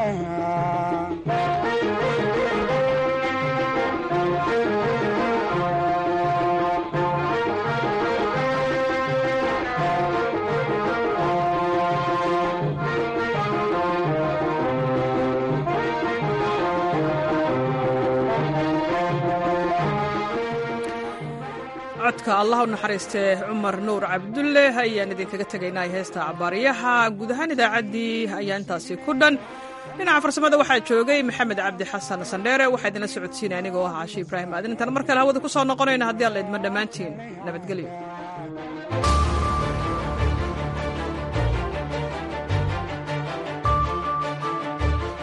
A: codka allah u naxariistee cumar nuur cabdulle ayaan idinkaga tegaynaa heesta cabaaryaha guud ahaan idaacaddii ayaa intaasi ku dhan dhinaca farsamada waxaa joogay maxamed cabdi xasan sandheere waxaa idinla socodsiinaya anigoo ah caashi ibraahim aadin intaan mar kale hawada ku soo noqonayna haddii alla idma dhammaantiin nabadgelyo